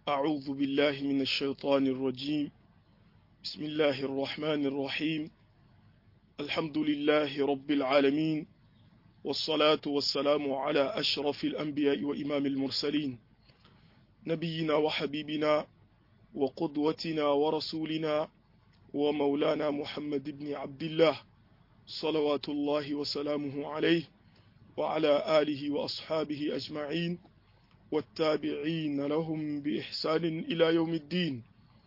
أعوذ بالله من الشيطان الرجيم بسم الله الرحمن الرحيم الحمد لله رب العالمين والصلاة والسلام على أشرف الأنبياء وإمام المرسلين نبينا وحبيبنا وقدوتنا ورسولنا ومولانا محمد بن عبد الله صلوات الله وسلامه عليه وعلى آله وأصحابه أجمعين والتابعين لهم بإحسان إلى يوم الدين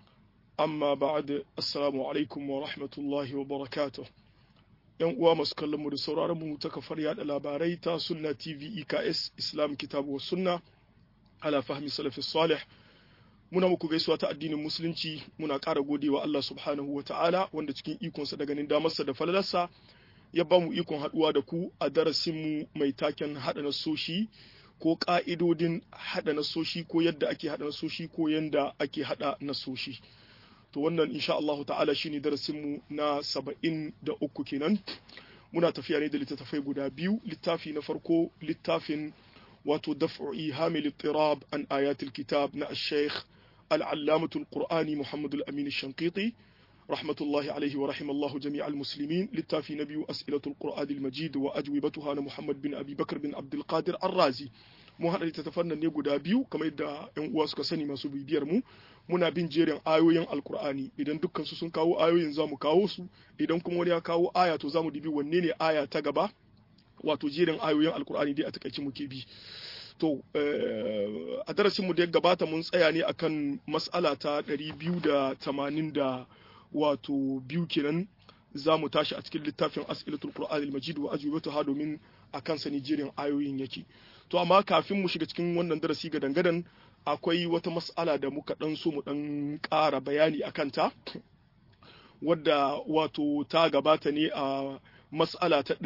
amma ba'ad assalamu alaikum wa rahmatullahi wa barakatuh yan uwa masu kallon mu da sauraron mu ta kafar yada labarai ta sunna tv eks islam kitabu wa sunna ala fahmi salafi salih muna muku gaisuwa ta addinin musulunci muna ƙara godewa Allah subhanahu wa ta'ala wanda cikin ikonsa da ganin damarsa da falalarsa ya ba mu ikon haɗuwa da ku a darasin mu mai taken haɗa nasoshi ko ƙa'idodin haɗa nasoshi ko yadda ake haɗa nasoshi ko yadda ake haɗa nasoshi. to wannan insha Allahu ta'ala shine darasin mu na saba'in da uku kenan muna tafiya ne da littattafai guda biyu littafi na farko littafin wato daf'u ihamil ittirab an ayatul kitab na al-sheikh al-allamatul qur'ani muhammad al-amin al-shanqiti rahmatullahi alaihi wa rahimallahu jami' al-muslimin littafi na biyu as'ilatul qur'an al-majid wa ajwibatuha na muhammad bin abi bakr bin abdul qadir ar-razi mu haɗa littattafan nan ne guda biyu kamar yadda yan uwa suka sani masu bibiyar mu muna bin jerin ayoyin alkur'ani idan dukkan su sun kawo ayoyin zamu kawo su idan kuma wani ya kawo aya to zamu dibi wanne ne aya ta gaba wato jerin ayoyin alkur'ani dai a takaice muke bi to a darasin mu da ya gabata mun tsaya ne akan mas'ala ta 280 da wato biyu kenan za mu tashi a cikin littafin as'ilatul qur'an al-majid wa ajwibatuha domin akan sani jerin ayoyin yake to amma kafin mu shiga cikin wannan darasi ga dangadan akwai wata mas'ala da muka dan so mu dan ƙara bayani a kanta wadda wato ta gabata ne a mas'ala ta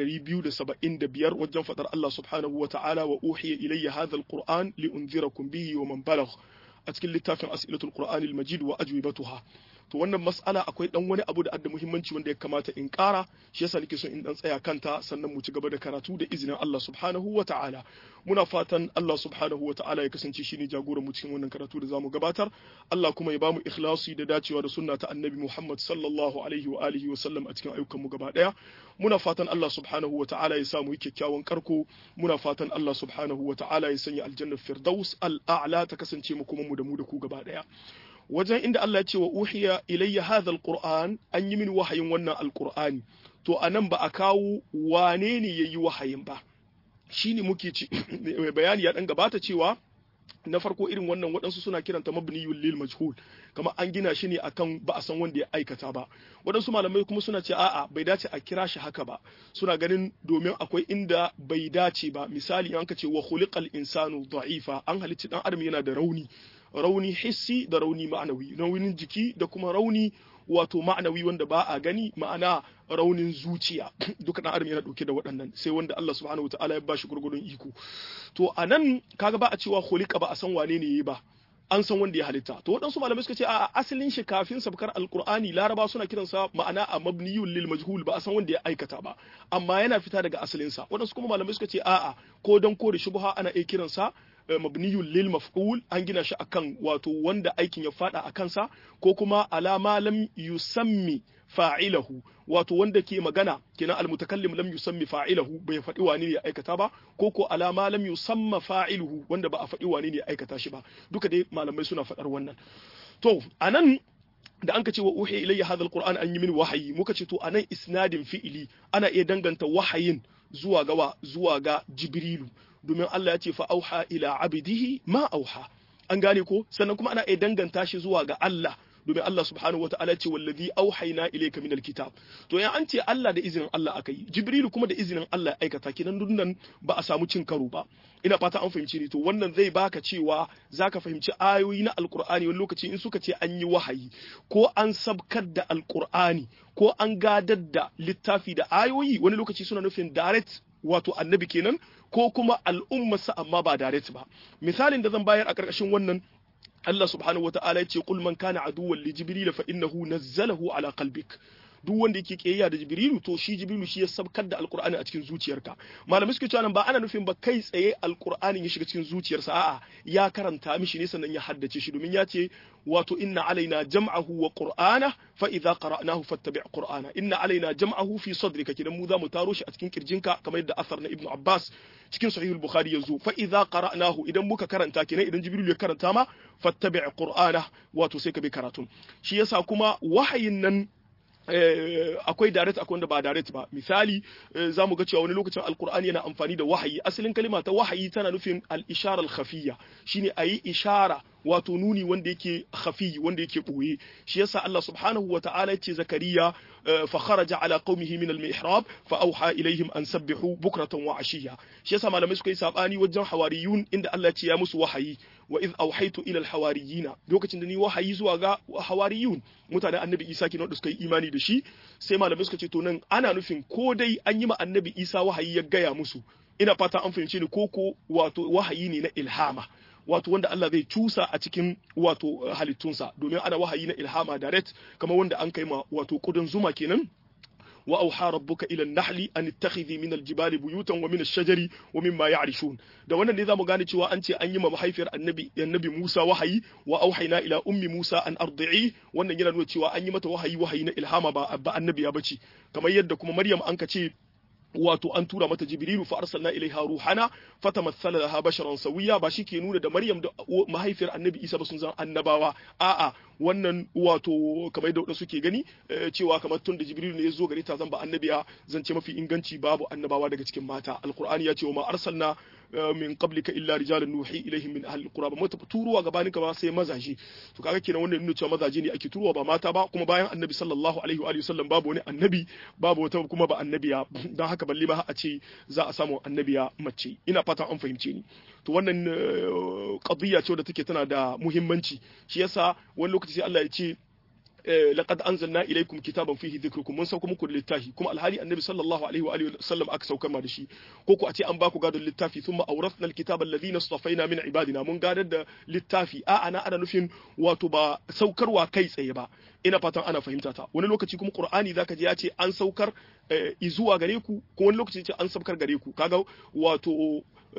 275 wajen fadar Allah subhanahu wa ta'ala wa uhiya ilayya hadha alquran li unzirakum bihi wa man balagh a cikin littafin as'ilatul qur'anil majid wa ajwibatuha to wannan mas'ala akwai dan wani abu da adda muhimmanci wanda ya kamata in ƙara shi yasa nake son in dan tsaya kanta sannan mu ci gaba da karatu da izinin Allah subhanahu wa ta'ala muna fatan Allah subhanahu wa ta'ala ya kasance shine jagoran mu cikin wannan karatu da zamu gabatar Allah kuma ya bamu ikhlasi da dacewa da sunna ta annabi Muhammad sallallahu alaihi wa alihi wa sallam a cikin ayyukan mu gaba daya muna fatan Allah subhanahu wa ta'ala ya samu kyakkyawan karko muna fatan Allah subhanahu wa ta'ala ya sanya aljannar firdaus al-a'la ta kasance mu kuma mu da mu da ku gaba daya wajen inda Allah ya ce wa uhiya ilayya hadha alquran an yi min wahayin wannan alqur'ani to anan ba a kawo wane ne yayi wahayin ba shine muke ci bayani ya dan gabata cewa na farko irin wannan waɗansu suna kiranta mabniyul lil majhul kama an gina shi ne akan ba a san wanda ya aikata ba waɗansu malamai kuma suna ce a'a bai dace a kira shi haka ba suna ganin domin akwai inda bai dace ba misali an ka ce wa khuliqal insanu da'ifa an halicci dan adam yana da rauni rauni hissi da rauni ma'anawi raunin jiki da kuma rauni wato ma'anawi wanda ba a gani ma'ana raunin zuciya duka dan adam yana dauke da waɗannan sai wanda Allah subhanahu wataala ya bashi gurgurun iko to anan kaga ba a cewa khuliqa ba a san wane ne yayi ba an san wanda ya halitta to waɗansu malamai suka ce a asalin shi kafin sabkar alqur'ani laraba suna kiransa ma'ana a mabniyul lil majhul ba a san wanda ya aikata ba amma yana fita daga asalin sa waɗansu kuma malamai suka ce a'a ko dan ko da shubha ana iya kiransa mabniyul lil maf'ul an gina shi akan wato wanda aikin ya fada a kansa ko kuma alama lam yusammi fa'ilahu wato wanda ke magana kenan almutakallim lam yusammi fa'ilahu bai faɗi wani ne ya aikata ba ko ko alama lam yusamma fa'iluhu wanda ba a faɗi wani ne ya aikata shi ba duka dai malamai suna faɗar wannan to anan da an ka ce wa uhiya ilayya hadha alquran an yi min wahayi muka ce to anan isnadin fi'ili ana iya danganta wahayin zuwa ga zuwa ga jibrilu domin Allah ya ce fa auha ila abidihi ma auha an gane ko sannan kuma ana iya danganta shi zuwa ga Allah domin Allah subhanahu wa ta'ala ce wallazi auhayna ilayka minal kitab to yan an ce Allah da izinin Allah akai Jibrilu kuma da izinin Allah ya aikata kinan dunnan ba a samu cin karo ba ina fata an fahimci ni to wannan zai baka cewa zaka fahimci ayoyi na alqur'ani wani lokaci in suka ce an yi wahayi ko an sabkar da alqur'ani ko an gadar da littafi da ayoyi wani lokaci suna nufin direct wato annabi kenan ko kuma al'ummarsa amma ba direct ba misalin da zan bayar a ƙarƙashin wannan Allah subhanahu wata'ala ya ce qul man kana aduwwan li jibril fa innahu nazzalahu ala qalbik duk wanda yake kiyayya da jibrilu to shi jibrilu shi ya sabkar da alqur'ani a cikin zuciyarka malamai suke cewa nan ba ana nufin ba kai tsaye alqur'ani ya shiga cikin zuciyarsa a'a ya karanta mishi ne sannan ya haddace shi domin ya ce wato inna alaina jam'ahu wa qur'ana fa idza qara'nahu fattabi' qur'ana inna alaina jam'ahu fi sadrika kidan mu za mu taro shi a cikin kirjinka kamar yadda asar na ibnu abbas cikin sahihul bukhari yazo fa idza qara'nahu idan muka karanta kenan idan jibril ya karanta ma fattabi' qur'ana wato sai ka bi karatun shi yasa kuma wahayin nan akwai direct akwai wanda ba direct ba misali za mu ga cewa wani lokacin alkur'ani yana amfani da wahayi asalin kalima ta wahayi tana nufin al-ishara al-khafiyya shine ayi ishara wato nuni wanda yake khafi wanda yake boye shi yasa Allah subhanahu wa ta'ala yace zakariya fa kharaja ala qaumihi min al-mihrab fa awha ilaihim an sabbihu bukratan wa ashiya shi yasa malamai suka yi sabani wajen hawariyun inda Allah ya ce ya musu wahayi wa iz awhaytu ila al-hawariyina lokacin da ni wahayi zuwa ga hawariyun mutanen annabi Isa kenan da suka yi imani da shi sai malamai suka ce to nan ana nufin ko dai an yi ma annabi Isa wahayi ya gaya musu ina fata an fahimce ni koko wato wahayi ne na ilhama wato wanda Allah zai cusa a cikin wato halittunsa domin ana wahayi na ilhama direct kamar wanda an kai ma wato kudin zuma kenan wa auha rabbuka ila an-nahli an ittakhidhi min al-jibali buyutan wa min ash-shajari wa mimma ya'rishun da wannan ne zamu gane cewa an ce an yi ma mahaifiyar annabi annabi Musa wahayi wa auhayna ila ummi Musa an ardi'i wannan yana nuna cewa an yi mata wahayi wahayi na ilhama ba ba annabi ya bace kamar yadda kuma Maryam an ka ce wato an tura mata jibrilu fa arsalna ilaiha ruhana fatamassala laha basharan sawiya ba ke nuna da maryam da mahaifiyar annabi isa ba sun zan annabawa a'a wannan wato kamar da wadansu suke gani cewa kamar tun da jibrilu ne ya zo gare ta zan ba annabiya zance mafi inganci babu annabawa daga cikin mata alqur'ani ya ce wa ma arsalna min qablika illa rijalan nuhi ilaihim min ahli alqura ba mata turuwa gabanin ka ba sai mazaje to kaga kenan wannan nuna cewa mazaje ne ake turuwa ba mata ba kuma bayan annabi sallallahu alaihi wa alihi wasallam babu wani annabi babu wata kuma ba annabiya dan haka balle ba a ce za a samu annabiya mace ina fatan an fahimce ni to wannan qadiyya ce da take tana da muhimmanci shi yasa wani lokaci sai Allah ya ce laqad anzalna ilaykum kitaban fihi dhikrukum mun sauka muku littafi kuma alhali annabi sallallahu alaihi wa alihi wasallam aka saukar ma da shi ko ku a ce an baku gadon littafi thumma awrathna alkitaba alladhina istafaina min ibadina mun gadar da littafi a ana ana nufin wato ba saukarwa kai tsaye ba ina fatan ana fahimta ta wani lokaci kuma qur'ani zaka ji ya ce an saukar izuwa gare ku ko wani lokaci ce an saukar gare ku kaga wato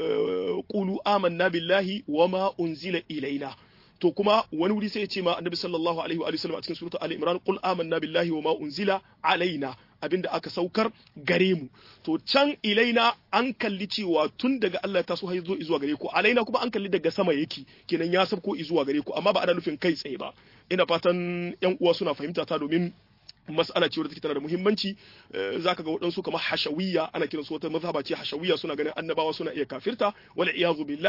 qulu amanna billahi wama unzila ilaina to kuma wani wuri sai ya ce ma annabi sallallahu alaihi wa sallam a cikin suratul ali imran qul amanna billahi wa ma unzila alaina abinda aka saukar gare mu to can ilaina an kalli cewa tun daga Allah ta so zo zuwa gare ku alaina kuma an kalli daga sama yake kenan ya sabko zuwa gare ku amma ba ana nufin kai tsaye ba ina fatan yan uwa suna fahimta ta domin mas'ala ce wadda take tana da muhimmanci zaka ga waɗansu kamar hashawiyya ana kiransu wata mazhaba ce hashawiyya suna ganin annabawa suna iya kafirta wal iyazu billah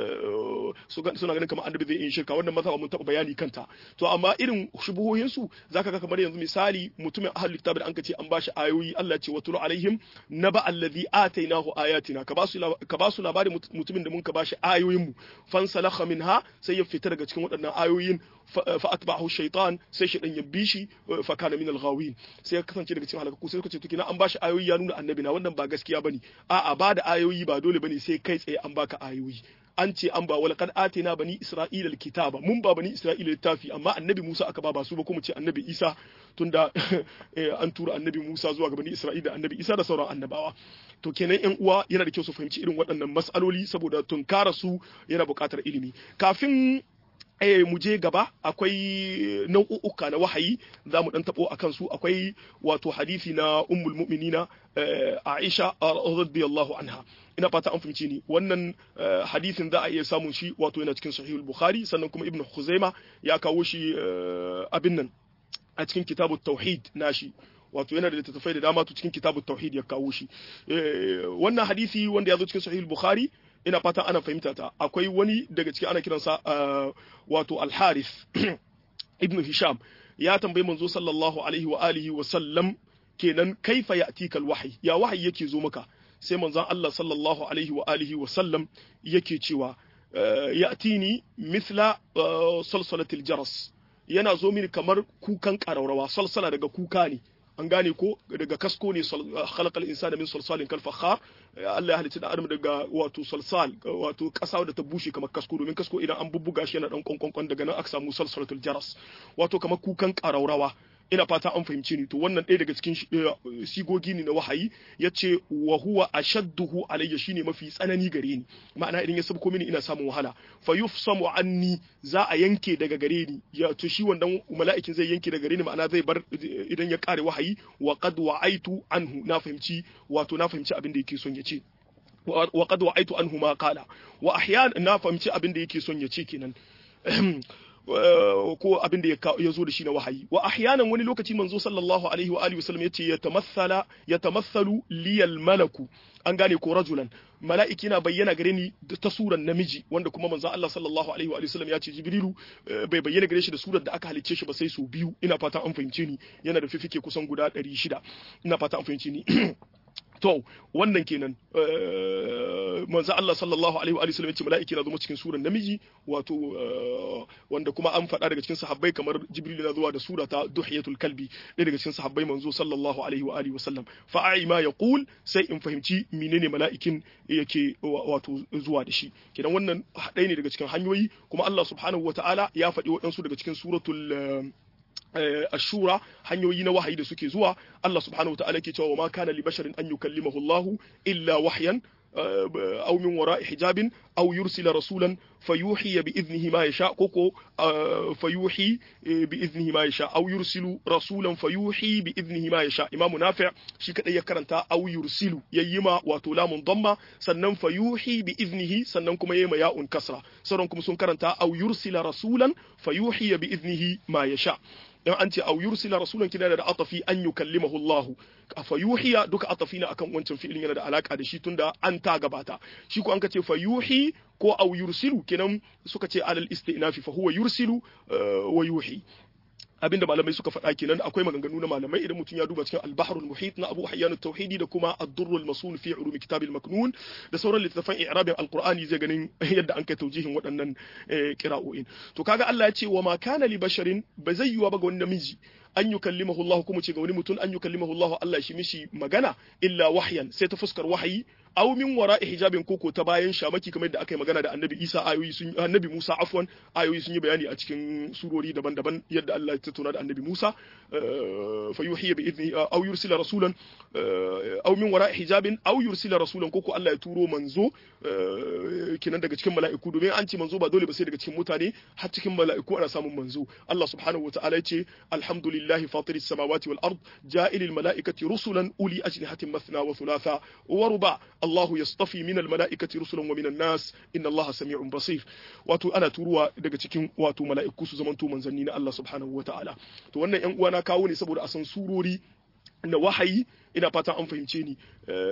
suna ganin kamar annabi zai yi shirka wannan mazhaba mun taɓa bayani kanta to amma irin shubuhohin su zaka ga kamar yanzu misali mutumin ahlul kitab da anka ce an bashi ayoyi Allah ce wa tulu alaihim naba allazi atainahu ayatina ka basu ka basu labarin mutumin da mun ka bashi ayoyin mu fansalakha minha sai ya fita daga cikin waɗannan ayoyin fa atba'ahu shaytan sai shaytan ya bi shi fa kana min al-ghawin sai ya kasance daga cikin halakaku sai suka ce to kina an bashi ayoyi ya nuna annabi na wannan ba gaskiya bane a'a ba da ayoyi ba dole bane sai kai tsaye an baka ayoyi an ce an ba wala kad atina bani isra'ila kitaba mun ba bani isra'ila littafi amma annabi Musa aka ba ba su ba kuma ce annabi Isa tunda an tura annabi Musa zuwa ga bani isra'ila annabi Isa da sauran annabawa to kenan yan uwa yana da kyau su fahimci irin waɗannan mas'aloli saboda tunkara su yana buƙatar ilimi kafin eh mu je gaba akwai nau'uka na wahayi za mu dan tabo akan su akwai wato hadisi na ummul mu'minina Aisha radiyallahu anha ina fata an fahimci ni wannan hadisin za a iya samun shi wato yana cikin sahihul bukhari sannan kuma ibnu khuzaima ya kawo shi abin nan a cikin kitabut tauhid nashi wato yana da littattafai da dama to cikin kitabut tauhid ya kawo shi wannan hadisi wanda ya zo cikin sahihul bukhari ina fatan ana fahimta ta akwai wani daga cikin ana kiransa wato al-harith ibn hisham ya tambayi manzo sallallahu alaihi wa alihi wa sallam kenan kaifa ya'tika al-wahyi ya wahayi yake zo maka sai manzon Allah sallallahu alaihi wa alihi wa sallam yake cewa ya'tini mithla salsalatil jaras yana zo mini kamar kukan ƙararrawa salsala daga kuka ne an gane ko daga kasko ne khalaqal insana min salsalin kal fakhar Allah ya halitta da adam daga wato salsal wato kasa da ta bushe kamar kasko domin kasko idan an bubbuga shi yana dan konkonkon daga nan aka samu salsalatul jaras wato kamar kukan ƙararrawa ina fata an fahimce ni to wannan ɗaya daga cikin sigogi ne na wahayi yace wa huwa ashadduhu alayya shine mafi tsanani gare ni ma'ana idan ya sabko mini ina samun wahala fa yufsamu anni za a yanke daga gare ni ya to shi wannan mala'ikin zai yanke daga gare ni ma'ana zai bar idan ya kare wahayi wa qad wa'aitu anhu na fahimci wato na fahimci abin da yake son ya ce wa qad wa'aitu anhu ma qala wa ahyan na fahimci abin da yake son ya ce kenan ko abin da ya zo da shi na wahayi wa ahyanan wani lokaci manzo sallallahu alaihi wa alihi wasallam yace yatamathala yatamathalu liyal malaku an gane ko rajulan mala'iki na bayyana gare ni ta suran namiji wanda kuma manzo Allah sallallahu alaihi wa sallam ya ce jibrilu bai bayyana gare shi da surar da aka halicce shi ba sai su biyu ina fata an fahimce ni yana da fifike kusan guda 600 ina fata an fahimce ni to wannan kenan manzo Allah sallallahu alaihi wa sallam ya ce mala'iki na zama cikin suran namiji wato wanda kuma an faɗa daga cikin sahabbai kamar Jibril na zuwa da sura ta duhiyatul kalbi ɗaya daga cikin sahabbai manzo sallallahu alaihi wa alihi wasallam fa ai ma yaqul sai in fahimci menene mala'ikin yake wato zuwa da shi kenan wannan ɗaya ne daga cikin hanyoyi kuma Allah subhanahu wataala ya faɗi waɗansu daga cikin suratul ashura hanyoyi na wahayi da suke zuwa Allah subhanahu wataala ke cewa ma kana li basharin an yukallimahu Allah illa wahyan أو من وراء حجاب أو يرسل رسولا فيوحي بإذنه ما يشاء كوكو فيوحي بإذنه ما يشاء أو يرسل رسولا فيوحي بإذنه ما يشاء إمام نافع شي كده يكرنتا أو يرسل ييما واتولا منضمة سنن فيوحي بإذنه سنن كما ييما ياء كسرة سنن كما سن كرنتا أو يرسل رسولا فيوحي بإذنه ما يشاء in an ce au yursila rasulan kina da atafi an yukallimahu Allah fa yuhiya duka atafi na akan wancan fi'ilin yana da alaka da shi tunda an ta gabata shi ko an ka ce fa yuhi ko au yursilu kenan suka ce alal istinafi fa huwa yursilu wa yuhi abinda malamai suka faɗa kenan akwai maganganu na malamai idan mutum ya duba cikin al-bahrul muhit na Abu Hayyan tauhidi da kuma ad-durrul masul fi ulum kitab al-maknun da sauran littafan i'rabin al-Qur'ani zai ganin yadda an kai taujihin waɗannan qira'o'in to kaga Allah ya ce wa ma kana li basharin ba zai yiwa ba ga wani namiji an yukallimahu Allah kuma ce ga wani mutum an yukallimahu Allah Allah shi mishi magana illa wahyan sai ta fuskar wahayi aw min wara'i hijabin koko ta bayan shamaki kamar da aka yi magana da annabi Isa ayoyi sun annabi Musa afwan ayoyi sun yi bayani a cikin surori daban-daban yadda Allah ya tattauna da annabi Musa fa yuhiya bi idni aw yursila rasulan aw min wara'i hijabin aw yursila rasulan koko Allah ya turo manzo kinan daga cikin mala'iku domin an ce manzo ba dole ba sai daga cikin mutane har cikin mala'iku ana samun manzo Allah subhanahu wa ta'ala ya ce alhamdulillahi fatiris samawati wal ard ja'ilil mala'ikati rusulan uli ajnihatin mathna wa thulatha wa ruba Allahu yastafi min almala'ikati rusulan wa minan nas inna Allaha sami'un basir wato ana turuwa daga cikin wato mala'iku su zamanto manzanni na Allah subhanahu wata'ala to wannan yan uwa na kawo ne saboda a san surori na wahayi ina fatan an fahimce ni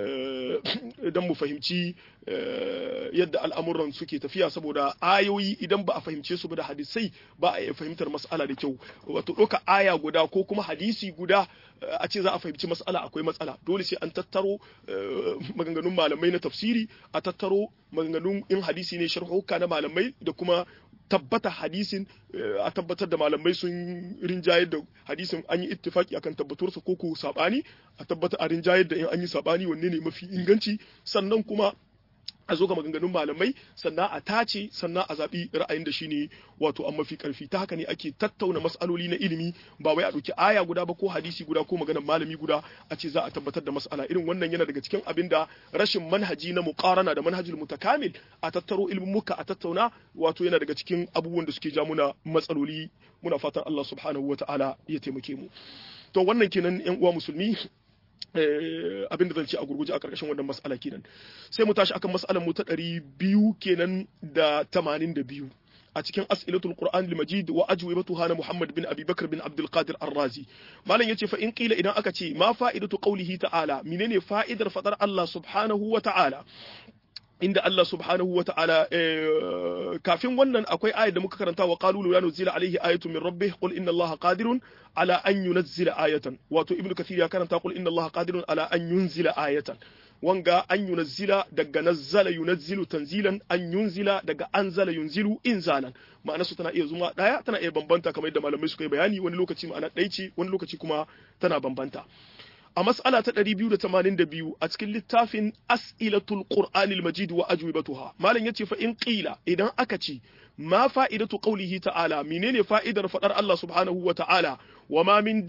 idan mu fahimci yadda al'amuran suke tafiya saboda ayoyi idan ba a fahimce su ba da hadisai ba a iya fahimtar mas'ala da kyau wato ɗauka aya guda ko kuma hadisi guda a ce za a fahimci mas'ala akwai matsala dole sai an tattaro maganganun malamai na tafsiri a tattaro maganganun in hadisi ne sharhuka na malamai da kuma tabbata hadisin a tabbatar da malamai sun rinjayar da hadisin an yi ittifaki akan tabbatarsa ko ko sabani a tabbata a rinjayar da in an yi sabani wanne ne mafi inganci sannan kuma a zo ga maganganun malamai sannan a tace sannan a zaɓi ra'ayin da shine wato an mafi ƙarfi ta haka ne ake tattauna mas'aloli na ilimi ba wai a ɗauki aya guda ba ko hadisi guda ko maganar malami guda a ce za a tabbatar da mas'ala irin wannan yana daga cikin abin da rashin manhaji na muqarana da manhajul mutakamil a tattaro ilimin muka a tattauna wato yana daga cikin abubuwan da suke ja muna matsaloli muna fatan Allah subhanahu wataala ya taimake mu to wannan kenan yan uwa musulmi abin da zan ce a gurguje a ƙarƙashin wannan mas'ala kenan sai mu tashi akan mas'alar mu ta ɗari biyu kenan da tamanin da biyu a cikin as'ilatul qur'an al-majid wa ajwibatuha na muhammad bin abi bakr bin abdul qadir ar-razi malam yace fa in qila idan aka ce ma fa'idatu qawlihi ta'ala menene fa'idar fadar Allah subhanahu wa ta'ala inda Allah subhanahu wa ta'ala kafin wannan akwai ayat da muka karanta wa qalu la nuzila alayhi ayatun min rabbih qul inna Allaha qadirun ala an yunzila ayatan wato ibnu kathir ya karanta qul inna Allaha qadirun ala an yunzila ayatan wanga an yunazzila daga nazzala yunazzilu tanzilan an yunzila daga anzala yunzilu inzalan ma'ana su tana iya zuma daya tana iya bambanta kamar yadda malamai suka yi bayani wani lokaci ma'ana ɗaya ce wani lokaci kuma tana bambanta a mas'ala ta 282 a cikin littafin as'ilatul qur'anil majid wa ajwibatuha malam yace fa in qila idan aka ce ma fa'idatu qawlihi ta'ala menene fa'idar fadar Allah subhanahu wa ta'ala wa ma min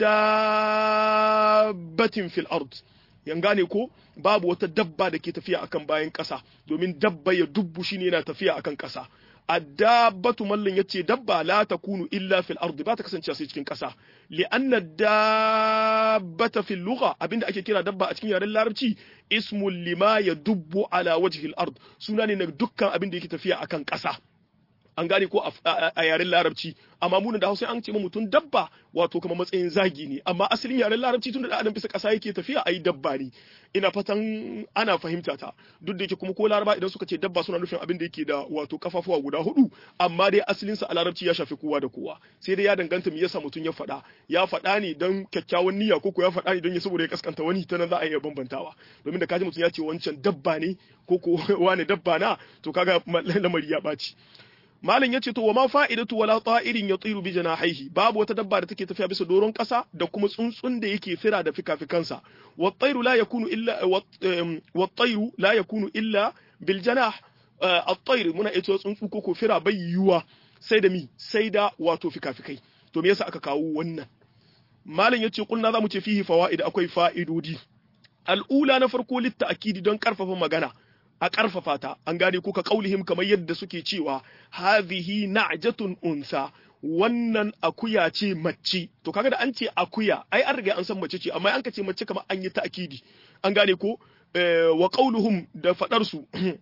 dabbatin fil ard yan gane ko babu wata dabba da ke tafiya akan bayan ƙasa domin dabba ya dubbu shine yana tafiya akan ƙasa addabatu mallin yace dabba la takunu illa fil ardi ba ta kasance sai cikin ƙasa li anna dabbata fil lugha abinda ake kira dabba a cikin yaren larabci ismul lima yadubbu ala wajhi al ard suna ne na dukkan abinda yake tafiya akan ƙasa an gane ko a yaren larabci amma munan da hausa an ce ma mutum dabba wato kamar matsayin zagi ne amma asalin yaren larabci tun da adam bisa kasa yake tafiya ayi dabba ne ina fatan ana fahimta ta duk da yake kuma ko laraba idan suka ce dabba suna nufin abin da yake da wato kafafuwa guda hudu amma dai asalin sa a larabci ya shafi kowa da kowa sai dai ya danganta me yasa mutum ya faɗa ya faɗa ne don kyakkyawan niyya ko ko ya faɗa ne don ya saboda ya kaskanta wani ta nan za a iya bambantawa domin da kaji mutum ya ce wancan dabba ne ko ko wani dabba na to kaga lamari ya ɓaci Malam ya ce to wa ma fa'idatu wala ta'irin ya tsiru bi janahihi babu wata dabba da take tafiya bisa doron ƙasa da kuma tsuntsun da yake fira da fikafikansa wa tayru la yakunu illa wa tayru la yakunu illa bil janah at-tayr muna ita tsuntsu ko ko fira bai yiwuwa sai da mi sai da wato fikafikai to me yasa aka kawo wannan malam yace kulna zamu ce fihi fawaid akwai fa'idodi al'ula na farko litta akidi don karfafa magana a ƙarfafa ta an gane ko ka kaulihim kamar yadda suke cewa hadhihi na'jatun unsa wannan akuya ce mace to kaga da an ce akuya ai an riga an san mace ce amma an ka ce mace kamar an yi ta'kidi an gane ko wa qauluhum da fadar su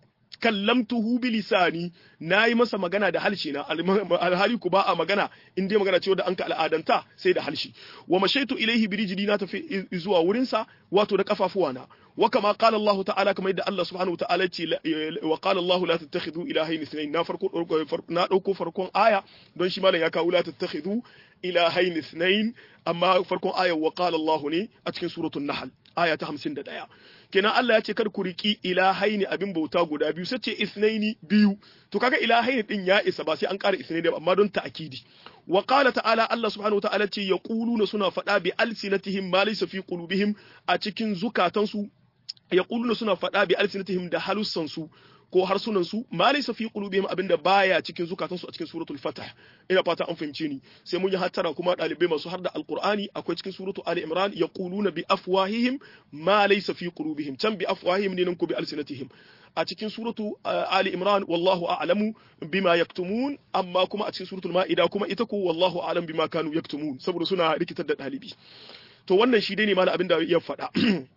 kallamtuhu bi lisani nayi masa magana da halshi na alhali ku ba a magana in dai magana ce da an ka al'adanta sai da halshi wa mashaitu ilaihi bi rijli na tafi zuwa wurin sa wato da kafafuwa na wa kama qala Allah ta'ala kamar yadda Allah subhanahu wa ta'ala ce wa qala Allah la tattakhidhu ilahayn ithnayn na farko na dauko farkon aya don shi malam ya kawo la tattakhidhu ilahayn ithnayn amma farkon aya wa qala Allah ne a cikin suratul nahl aya ta 51 kenan Allah ya ce kar ku riki ilahaini abin bauta guda biyu sai ce isnaini biyu to kaga ilahaini din ya isa ba sai an ƙara isnaini amma don ta'kidi wa qala ta'ala Allah subhanahu ta'ala ce yaquluna suna faɗa bi alsinatihim ma laysa fi qulubihim a cikin zukatansu yaquluna suna faɗa bi alsinatihim da halussansu ko harsunan su ma laysa fi qulubihim abinda baya cikin zukatansu a cikin suratul fatah ina fata an fahimce ni sai mun yi hattara kuma dalibai masu har da alqur'ani akwai cikin suratul ali imran yaquluna bi afwahihim ma laysa fi qulubihim can bi afwahihim ne nan ko bi alsinatihim a cikin suratu ali imran wallahu a'lamu bima yaktumun amma kuma a cikin suratul ma'ida kuma ita ko wallahu a'lam bima kanu yaktumun saboda suna rikitar da dalibi to wannan shi dai ne malam abinda ya faɗa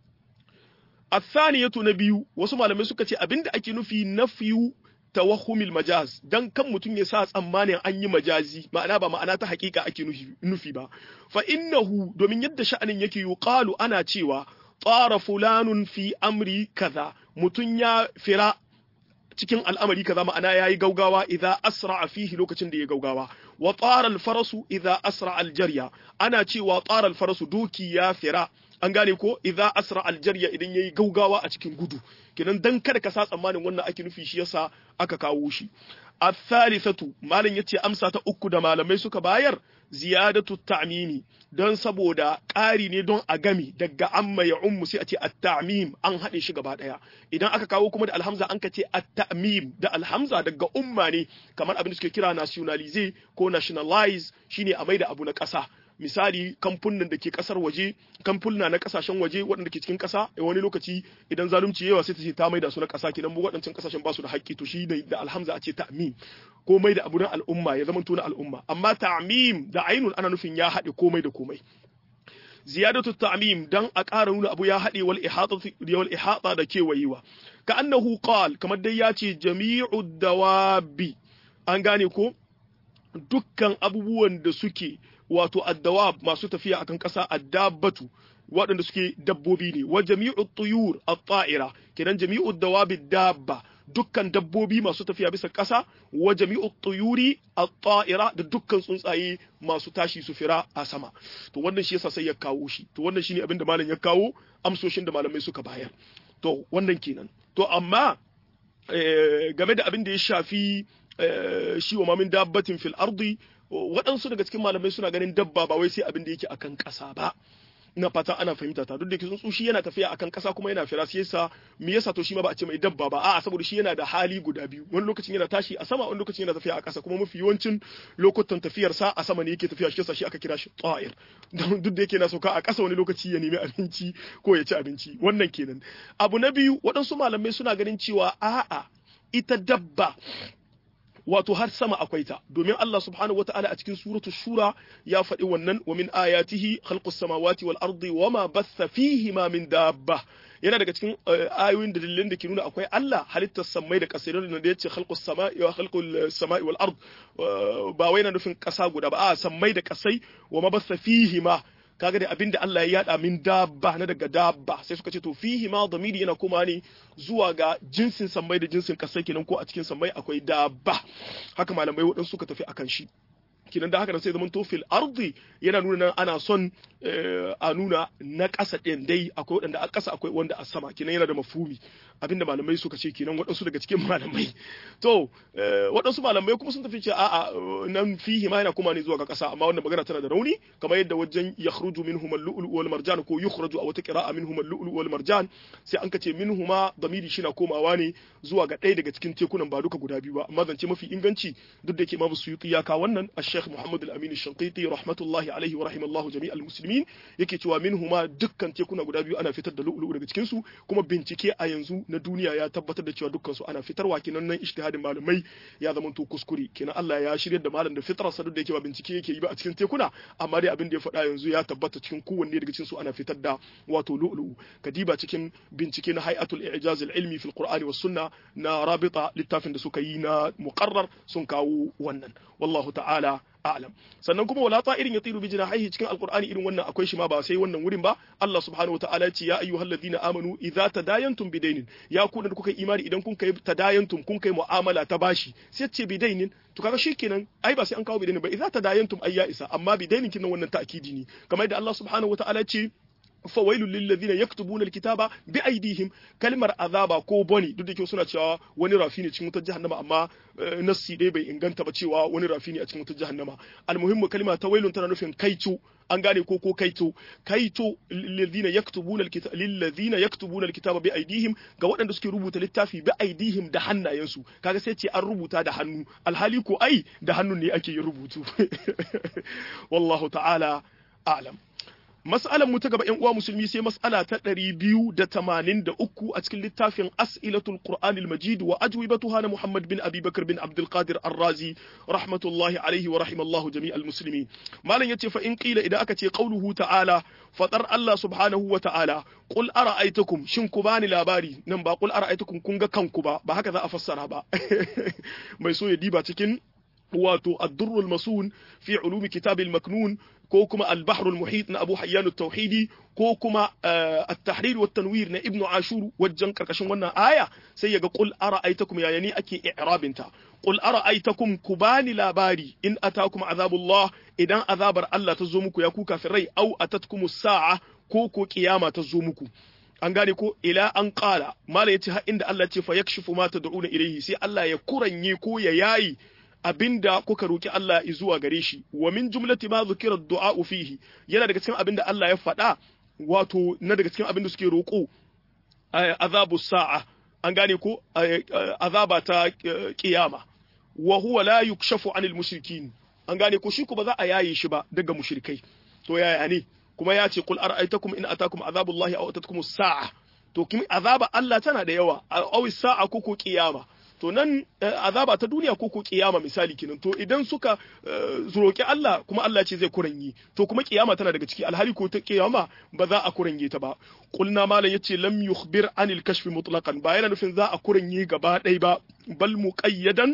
الثانية نبيو wasu malamai suka ce abinda ake nufi nafiyu tawahumil majaz dan kan mutum ya sa tsammanin an yi majazi ma'ana ba ma'ana ta hakika ake nufi ba fa innahu domin yadda sha'anin yake yuqalu ana cewa tsara fulanun fi amri kaza mutum ya fira cikin al'amari kaza ma'ana yayi gaugawa idza asra fihi lokacin da ya gaugawa wa tsara al-farasu idza asra al-jarya ana cewa tsara al-farasu doki ya fira an gane ko idza asra aljarya idan yayi gaugawa a cikin gudu kenan dan kada ka sa tsammanin wannan ake nufi shi yasa aka kawo shi الثالثة malam yace amsa ta uku da malamai suka bayar ziyadatu ta'mimi don saboda ƙari ne don a gami daga amma ya ummu sai a ce at-ta'mim an haɗe shi gaba ɗaya idan aka kawo kuma da alhamza an ka ce at-ta'mim da alhamza daga umma ne kamar abin da suke kira nationalize ko nationalize shine a maida abu na ƙasa misali kamfunan da ke kasar waje kamfuna na kasashen waje waɗanda ke cikin ƙasa wani lokaci idan zalunci yawa sai ta ce ta maida su na ƙasa kenan mu waɗancan ƙasashen ba su da haƙƙi to shi da alhamza a ce ta'mim ko mai da abu na al'umma ya zama na al'umma amma ta'mim da ainun ana nufin ya haɗe komai da komai ziyadatu ta'mim dan a ƙara nuna abu ya haɗe wal ihata wal ihata da kewayewa ka annahu qal kamar dai ya ce jami'u dawabi an gane ko dukkan abubuwan da suke wato addawab masu tafiya akan ƙasa addabatu waɗanda suke dabbobi ne wa jami'u tuyur at-ta'ira kenan jami'u dawabi dabba dukkan dabbobi masu tafiya bisa ƙasa wa jami'u tuyuri at-ta'ira da dukkan tsuntsaye masu tashi su fira a sama to wannan shi yasa sai ya kawo shi to wannan shine abin da malam ya kawo amsoshin da malamai suka bayar to wannan kenan to amma game da abin da ya shafi shi wa mamin dabbatin fil ardi waɗansu daga cikin malamai suna ganin dabba ba wai sai abin da yake akan ƙasa ba ina fata ana fahimta ta duk da tsuntsu shi yana tafiya akan kasa kuma yana fira sai yasa me yasa to shi ma ba a ce mai dabba ba a'a saboda shi yana da hali guda biyu wani lokacin yana tashi a sama wani lokacin yana tafiya a kasa kuma mafi yawancin lokutan tafiyar sa a sama ne yake tafiya shi yasa shi aka kira shi ta'ir duk da yake na sauka a kasa wani lokaci ya nemi abinci ko ya ci abinci wannan kenan abu na biyu waɗansu malamai suna ganin cewa a'a ita dabba wato har sama akwai ta domin Allah subhanahu wataala a cikin suratul shura ya faɗi wannan wa min ayatihi khalqus samawati wal ardi wama batha fihi ma min dabba yana daga cikin ayoyin da dalilin da ke nuna akwai Allah halittar samai da kasirin da yace khalqus sama'i wa khalqul sama'i wal ard ba wai na nufin kasa guda ba a samai da kasai wa ma batha fihi ma kaga da abinda Allah ya yada min dabba na daga dabba sai suka ce to fihi ma damiri yana kuma ne zuwa ga jinsin sammai da jinsin kasai kenan ko a cikin sammai akwai dabba haka malamai waɗansu suka tafi akan shi kinan da haka da sai zaman to fil ardi yana nuna nan ana son a nuna na ƙasa ɗin dai akwai waɗanda a ƙasa akwai wanda a sama kinan yana da mafumi abinda malamai suka ce kenan waɗansu daga cikin malamai to waɗansu malamai kuma sun tafi ce a'a nan fihi ma yana kuma ne zuwa ga ƙasa amma wannan magana tana da rauni kamar yadda wajen yakhruju minhum al-lu'lu wal marjan ko yukhraju a wata qira'a minhum al-lu'lu wal marjan sai an kace minhuma damiri shi na komawa ne zuwa ga ɗaya daga cikin tekunan ba duka guda biyu ba amma zance mafi inganci duk da yake Imam Suyuti ya ka wannan Sheikh Muhammad Al-Amin Shanqiti rahmatullahi alaihi wa rahimallahu jami'al muslimin yake cewa minhuma dukkan tekuna guda biyu ana fitar da lu'lu'u daga cikin su kuma bincike a yanzu na duniya ya tabbatar da cewa dukkan su ana fitarwa kenan nan ijtihadin malamai ya zama to kuskure kenan Allah ya shirya da malam da fitrar sa duk da yake ba bincike yake yi ba a cikin tekuna amma dai abin da ya faɗa yanzu ya tabbata cikin kowanne daga cikin su ana fitar da wato lu'lu'u kadiba cikin bincike na hay'atul i'jaz al-ilmi fil qur'ani was sunna na rabita littafin da suka yi na muqarrar sun kawo wannan wallahu ta'ala a'lam sannan kuma wala ta'irin yatiru bi jinahihi cikin alqur'ani irin wannan akwai shi ma ba sai wannan wurin ba Allah subhanahu wataala ya ce ya ayyuhalladhina amanu idza tadayantum bidainin ya ku da kuka imani idan kun kai tadayantum kun kai mu'amala ta bashi sai ce bidainin to kaga shikenan ai ba sai an kawo bidainin ba idza tadayantum ayya isa amma bidainin kin wannan ta'kidi ne kamar yadda Allah subhanahu wataala ya ce fawailul lil ladina yaktubuna alkitaba bi aydihim kalmar azaba ko boni duk da ke suna cewa wani rafi ne cikin wutar jahannama amma nassi dai bai inganta ba cewa wani rafi ne a cikin wutar jahannama almuhimmu kalma ta wailun tana nufin kaico an gane ko ko kaito kaito lil yaktubuna alkitaba lil ladina yaktubuna alkitaba bi aydihim ga waɗanda suke rubuta littafi bi aydihim da hannayensu kaga sai ce an rubuta da hannu alhali ko ai da hannun ne ake yin rubutu wallahu ta'ala a'lam Mas'alar mu ta gaba ‘yan uwa musulmi sai mas'ala ta ɗari biyu da tamanin da uku a cikin littafin As'ilatul Qur'anil Majid wa ajwibatuha na Muhammad bin Abi Bakar bin Abdul Qadir Ar-Razi rahmatullahi alaihi wa rahimallahu jami'al muslimin. Malam yace fa in qila idan aka ce qauluhu ta'ala fatar Allah subhanahu wa ta'ala qul ara'aytakum shin ku bani labari nan ba qul ara'aytakum kun ga kanku ba ba haka za a fassara ba. Mai so ya diba cikin wato ad-durrul masun fi ulumi kitabil maknun ko kuma al-bahrul muhit na Abu Hayyan at-Tauhidi ko kuma at-tahrir wa tanwir na Ibn Ashur wajen karkashin wannan aya sai yaga qul ara'aytakum ya yani ake i'rabinta qul ara'aytakum kubani labari in atakum azabullah idan azabar Allah ta zo muku ya ku kafirai au atatkum as-sa'a ko ko kiyama ta zo muku an gane ko ila an qala mala yace har inda Allah ce fa yakshifu ma tad'una ilayhi sai Allah ya kuranye ko ya yayi abinda kuka roki Allah zuwa gare shi wa min jumlati ma zukira du'a fihi yana daga cikin abinda Allah ya faɗa wato na daga cikin abinda suke roko azabu sa'a an gane ko azaba ta kiyama wa huwa la yukshafu anil mushrikin an gane ko shi kuma za a yaye shi ba daga mushrikai to yaya ne kuma ya ce qul ara'aytakum in atakum azabullahi aw atatkum sa'a to kin azaba Allah tana da yawa aw sa'a ko ko kiyama to nan azaba ta duniya ko ko kiyama misali kenan to idan suka roki Allah kuma Allah ce zai kuranyi to kuma kiyama tana daga ciki alhali ko ta kiyama ba za a kuranye ta ba kulna malam yace lam yukhbir anil kashf mutlaqan ba yana nufin za a kuranye gaba ɗaya ba bal muqayyadan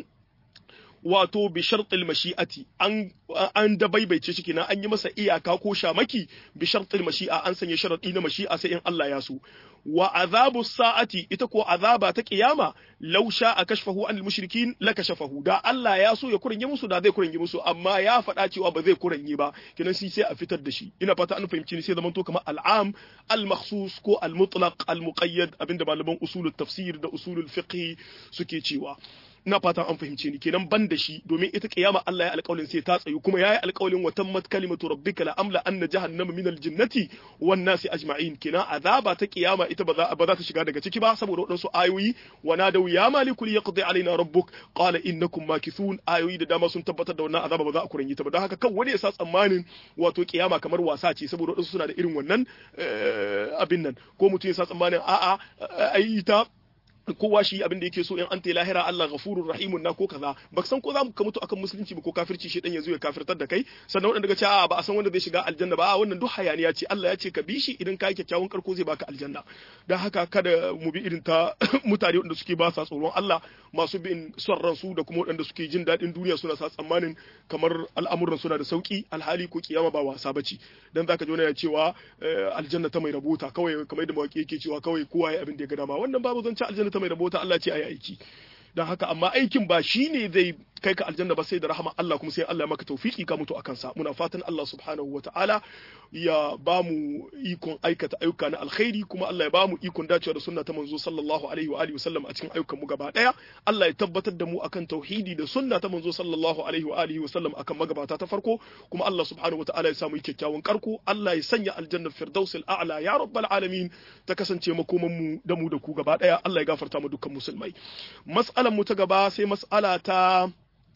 wato bi shartil mashi'ati an an dabaibaice shi kenan an yi masa iyaka ko shamaki bi shartil mashi'a an sanya sharadi na mashi'a sai in Allah ya so wa azabu sa'ati ita ko azaba ta kiyama law sha'a kashfahu anil mushrikin la kashafahu da Allah ya so ya kuranye musu da zai kuranye musu amma ya faɗa cewa ba zai kuranye ba kenan shi sai a fitar da shi ina fata an fahimci ni sai zaman to kamar al'am al-makhsus ko al-mutlaq al-muqayyad abinda malaman usulul tafsir da usulul fiqh suke cewa ina fatan an fahimce ni kenan ban da shi domin ita kiyama Allah ya alƙawalin sai ta tsayu kuma yayi alƙawalin wa tammat kalimatu rabbika la amla anna jahannama min aljinnati wan nasi ajma'in kenan azaba ta kiyama ita ba za ba za ta shiga daga ciki ba saboda waɗansu ayoyi wa nadaw ya maliku yaqdi alaina rabbuk qala innakum makithun ayoyi da dama sun tabbatar da wannan azaba ba za a kuranyi ta ba don haka kan wani ya sa tsammanin wato kiyama kamar wasa ce saboda waɗansu suna da irin wannan abin nan ko mutum ya sa tsammanin a'a ai ta kowa shi abin da yake so in an ta lahira Allah ghafurur rahimun na ko kaza ba san ko za mu ka mutu akan musulunci ba ko kafirci shi dan ya zo ya kafirtar da kai sannan wanda daga cewa ba a san wanda zai shiga aljanna ba wannan duk hayaniya ce Allah ya ce ka bi shi idan ka yi kyakkyawan karko zai baka aljanna dan haka kada mu bi irin ta mutane wanda suke ba sa tsoron Allah masu bin son ransu da kuma wanda suke jin daɗin duniya suna sa tsammanin kamar al'amuran suna da sauki alhali ko kiyama ba wasa bace dan zaka ji wani ya cewa aljanna ta mai rabota kawai kamar yadda mawaki yake cewa kawai kowa ya abin da ya ga dama wannan babu zan ci aljanna ta mai rabota Allah ce ayi aiki don haka amma aikin ba shi ne zai kai ka aljanna ba sai da rahama Allah kuma sai Allah ya maka tawfiki ka mutu akan sa muna fatan Allah subhanahu wataala ya ba mu ikon aikata ayyuka na alkhairi kuma Allah ya ba mu ikon dacewa da sunna ta manzo sallallahu alaihi wa alihi wasallam a cikin ayyukan mu gaba daya Allah ya tabbatar da mu akan tauhidi da sunna ta manzo sallallahu alaihi wa alihi wasallam akan magabata ta farko kuma Allah subhanahu wataala ya samu kyakkyawan karko Allah ya sanya aljanna firdausil a'la ya rabbal alamin ta kasance makoman mu da mu da ku gaba daya Allah ya gafarta mu dukkan musulmai mas'alan mu ta gaba sai mas'ala ta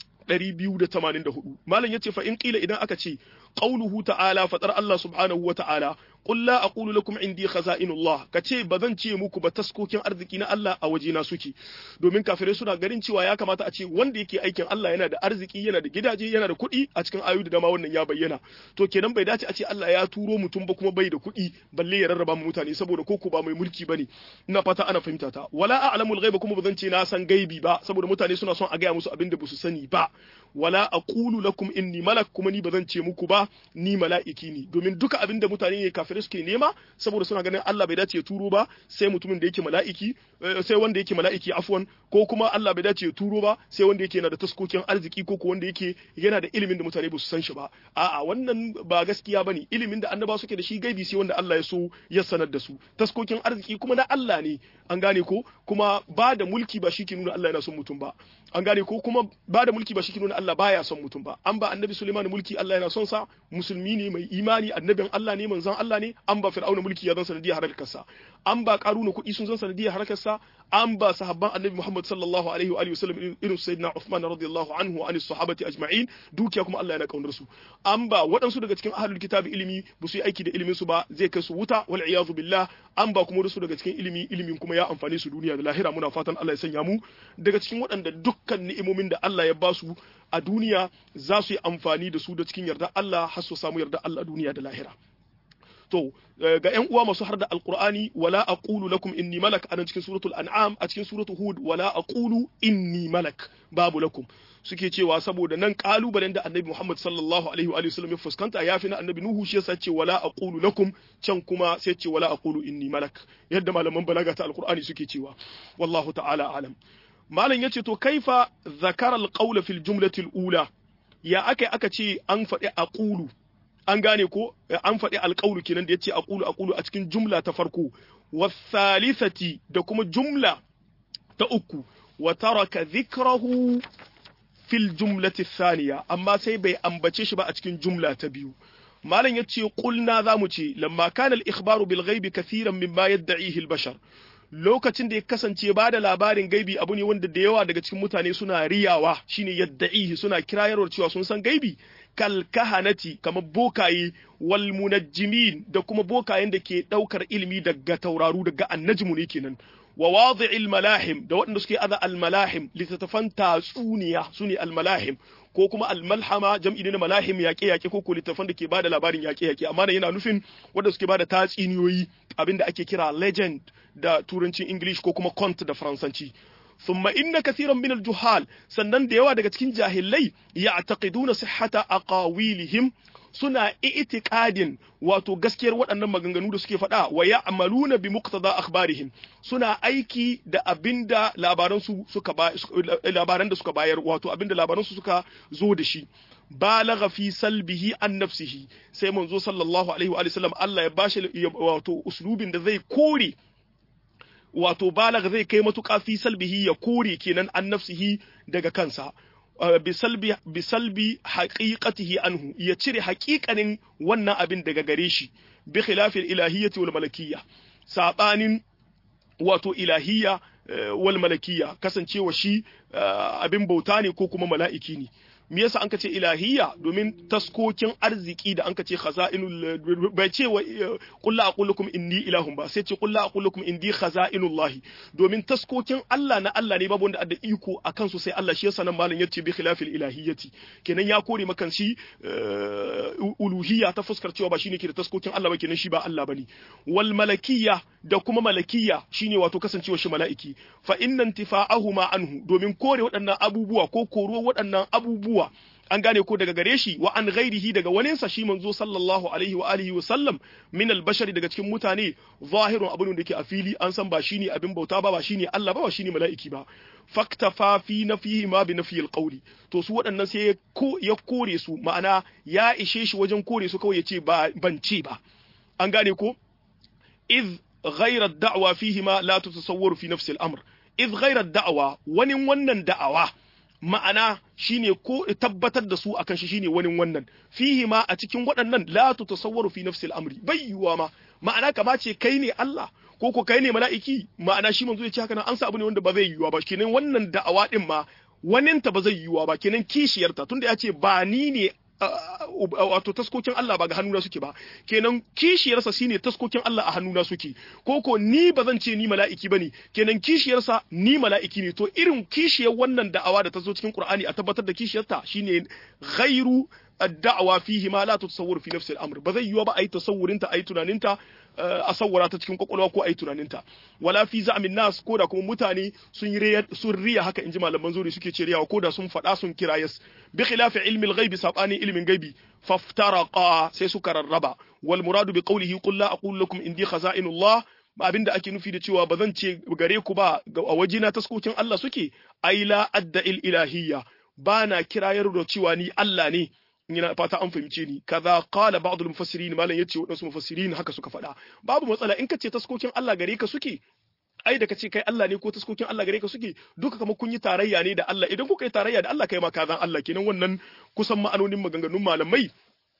284 malam yace fa in qila idan aka ce qauluhu ta'ala fatar Allah subhanahu wa ta'ala qul la aqulu lakum indi khaza'inullah kace bazan ce muku ba taskokin arziki na Allah a wajena suke domin kafirai suna garin cewa ya kamata a ce wanda yake aikin Allah yana da arziki yana da gidaje yana da kuɗi a cikin ayoyi da dama wannan ya bayyana to kenan bai dace a ce Allah ya turo mutum ba kuma bai da kuɗi balle ya rarraba mu mutane saboda koko ba mai mulki bane ina fata ana fahimta ta wala a'lamul ghaiba kuma bazan ce na san gaibi ba saboda mutane suna son a gaya musu abin da ba su sani ba wala aqulu lakum inni malak kuma ni bazan ce muku ba ni mala'iki ne domin duka abinda mutane ne kafirai suke nema saboda suna ganin Allah bai dace ya turo ba sai mutumin da yake mala'iki sai wanda yake mala'iki afwan ko kuma Allah bai dace ya turo ba sai wanda yake yana da taskokin arziki ko wanda yake yana da ilimin da mutane ba su san shi ba a'a wannan ba gaskiya bane ilimin da annaba suke da shi gaibi sai wanda Allah ya so ya sanar da su taskokin arziki kuma na Allah ne an gane ko kuma ba da mulki ba shi ke nuna Allah yana son mutum ba an gane ko kuma ba da mulki ba shi ke nuna Allah baya son mutum ba an ba annabi Sulaiman mulki Allah yana son sa musulmi ne mai imani annabin Allah ne manzon Allah ne an ba fir'auna mulki ya zan sanadiyar harakarsa an ba karuna kuɗi sun zan sanadiyar harakarsa an ba sahabban annabi Muhammad sallallahu alaihi wa alihi wasallam irin sayyidina Uthman radiyallahu anhu wa anis sahabati ajma'in dukiya kuma Allah yana kaunar su an ba waɗansu daga cikin ahlul kitabi ilimi ba su yi aiki da ilimin su ba zai kai su wuta wal iyazu billah an ba kuma wasu daga cikin ilimi ilimin kuma ya amfane su duniya da lahira muna fatan Allah ya sanya mu daga cikin waɗanda dukkan ni'imomin da Allah ya ba su a duniya za su yi amfani da su da cikin yarda Allah har su samu yarda Allah duniya da lahira to ga ƴan uwa masu harda alqur'ani wala aqulu lakum inni malak anan cikin suratul an'am a cikin suratul hud wala aqulu inni malak babu lakum suke cewa saboda nan kalubalen da annabi Muhammad sallallahu alaihi wa sallam ya fuskanta yafi na annabi Nuhu shi yasa ce wala aqulu lakum can kuma sai ce wala aqulu inni malak yadda malaman balaga ta alqur'ani suke cewa wallahu ta'ala alam malam yace to kaifa zakara alqawla fil jumlati ula ya aka aka ce an faɗi aqulu an gane ko an faɗi alƙawlu kenan da yace aqulu aqulu a cikin jumla ta farko wasalisati da kuma jumla ta uku wa taraka dhikrahu fil jumlati thaniya amma sai bai ambace shi ba a cikin jumla ta biyu malam yace qulna zamu ce lamma kana al ikhbaru bil ghaibi kathiran mimma yad'ihi al bashar lokacin da ya kasance ba da labarin gaibi abu ne wanda da yawa daga cikin mutane suna riyawa shine yadda'ihi suna kirayarwar cewa sun san gaibi kal kahanati kamar bokaye wal munajjimin da kuma bokayen da ke daukar ilimi daga tauraru daga annajmu ne kenan wa wadi'il malahim da waɗanda suke aza al malahim littattafan tatsuniya sune al malahim ko kuma al malhama jam'i ne na malahim yaƙe yaƙe ko ko littattafan da ke bada labarin yaƙe yaƙe amma yana nufin wanda suke bada tatsuniyoyi abinda ake kira legend da turancin English ko kuma cont da Faransanci. Thumma inna kathiran min al-juhal sannan da yawa daga cikin jahilai ya'taqiduna sihhata aqawilihim suna i'tiqadin wato gaskiyar waɗannan maganganu da suke faɗa wa ya'maluna bi muqtada akhbarihim suna aiki da abinda labaran su suka labaran da suka bayar wato abinda labaran su suka zo da shi balagha fi salbihi an nafsihi sai manzo sallallahu alaihi wa sallam Allah ya bashi wato uslubin da zai kore wato balag zai kai matuƙa fi salbihi ya kore kenan an nafsihi daga kansa bisalbi bisalbi haqiqatihi anhu ya cire haƙiƙanin wannan abin daga gare shi bi khilafil ilahiyyati wal malakiyya sabanin wato ilahiyya wal malakiyya kasancewa shi abin bauta ne ko kuma mala'iki ne me yasa an ka ce ilahiyya domin taskokin arziki da an ka ce khaza'inul bai ce wa qul la aqul lakum inni ilahun ba sai ce qul la aqul lakum indi khaza'inullah domin taskokin Allah na Allah ne babu wanda da iko akan su sai Allah shi yasa nan malam yace bi khilafil ilahiyyati kenan ya kore makan shi uluhiyya ta fuskar cewa ba shine ke da taskokin Allah ba kenan shi ba Allah bane wal malakiyya da kuma malakiyya shine wato kasancewa shi mala'iki fa inna intifa'ahuma anhu domin kore waɗannan abubuwa ko koro waɗannan abubuwa an gane ko daga gare shi wa an ghairihi daga waninsa shi manzo sallallahu alaihi wa alihi wa sallam min albashari daga cikin mutane zahirun abin da yake a fili an san ba shine abin bauta ba ba shine Allah ba ba shine mala'iki ba faktafa fi nafihi ma bi nafiyil qawli to su waɗannan sai ya kore su ma'ana ya ishe shi wajen kore su kawai ya ce ba ban ce ba an gane ko iz ghayra ad-da'wa fihi ma la tutasawwaru fi nafsi al-amr iz ghayra ad-da'wa wani wannan da'awa ma'ana shine ko tabbatar da su akan shi shine wani wannan fihi ma a cikin waɗannan la tutasawwaru fi nafsi al-amri bai yiwa ma ma'ana kama ce kai ne Allah ko ko kai ne mala'iki ma'ana shi manzo ya ce haka nan an sa abu ne wanda ba zai yiwa ba kenan wannan da'awa din ma waninta ba zai yiwa ba kenan kishiyarta tunda ya ce ba ni ne wato taskokin Allah ba ga hannuna suke ba kenan kishiyarsa shine taskokin Allah a hannuna suke ko ko ni ba zan ce ni mala'iki bane kenan kishiyarsa ni mala'iki ne to irin kishiyar wannan da'awa da ta zo cikin Qur'ani a tabbatar da kishiyarta shine ghairu ad-da'wa fihi ma la tutasawwur fi nafsi al-amr ba zai yiwa ba ayi tasawurinta ayi tunaninta a sawwara ta cikin kwakwalwa ko ayi tunaninta wala fi za'min nas ko da kuma mutane sun riya sun riya haka inji malaman zuri suke ce riyawa ko da sun faɗa sun kirayas bi khilafi ilmi al-ghaibi sabani ilmin gaibi faftaraqa sai suka rarraba wal muradu bi qawlihi qul la aqulu lakum indi khaza'inullah abin da ake nufi da cewa ba zan ce gare ku ba a wajena taskokin Allah suke ai la adda il ilahiyya ba na kirayar da cewa ni Allah ne ina fata an fahimce ni kaza qala ba'd al-mufassirin malan yace wadansu mufassirin haka suka faɗa babu matsala in kace taskokin Allah gare ka suke ai da kace kai Allah ne ko taskokin Allah gare ka suke duka kamar kun yi tarayya ne da Allah idan kuka yi tarayya da Allah kai ma kazan Allah kenan wannan kusan ma'anonin maganganun malamai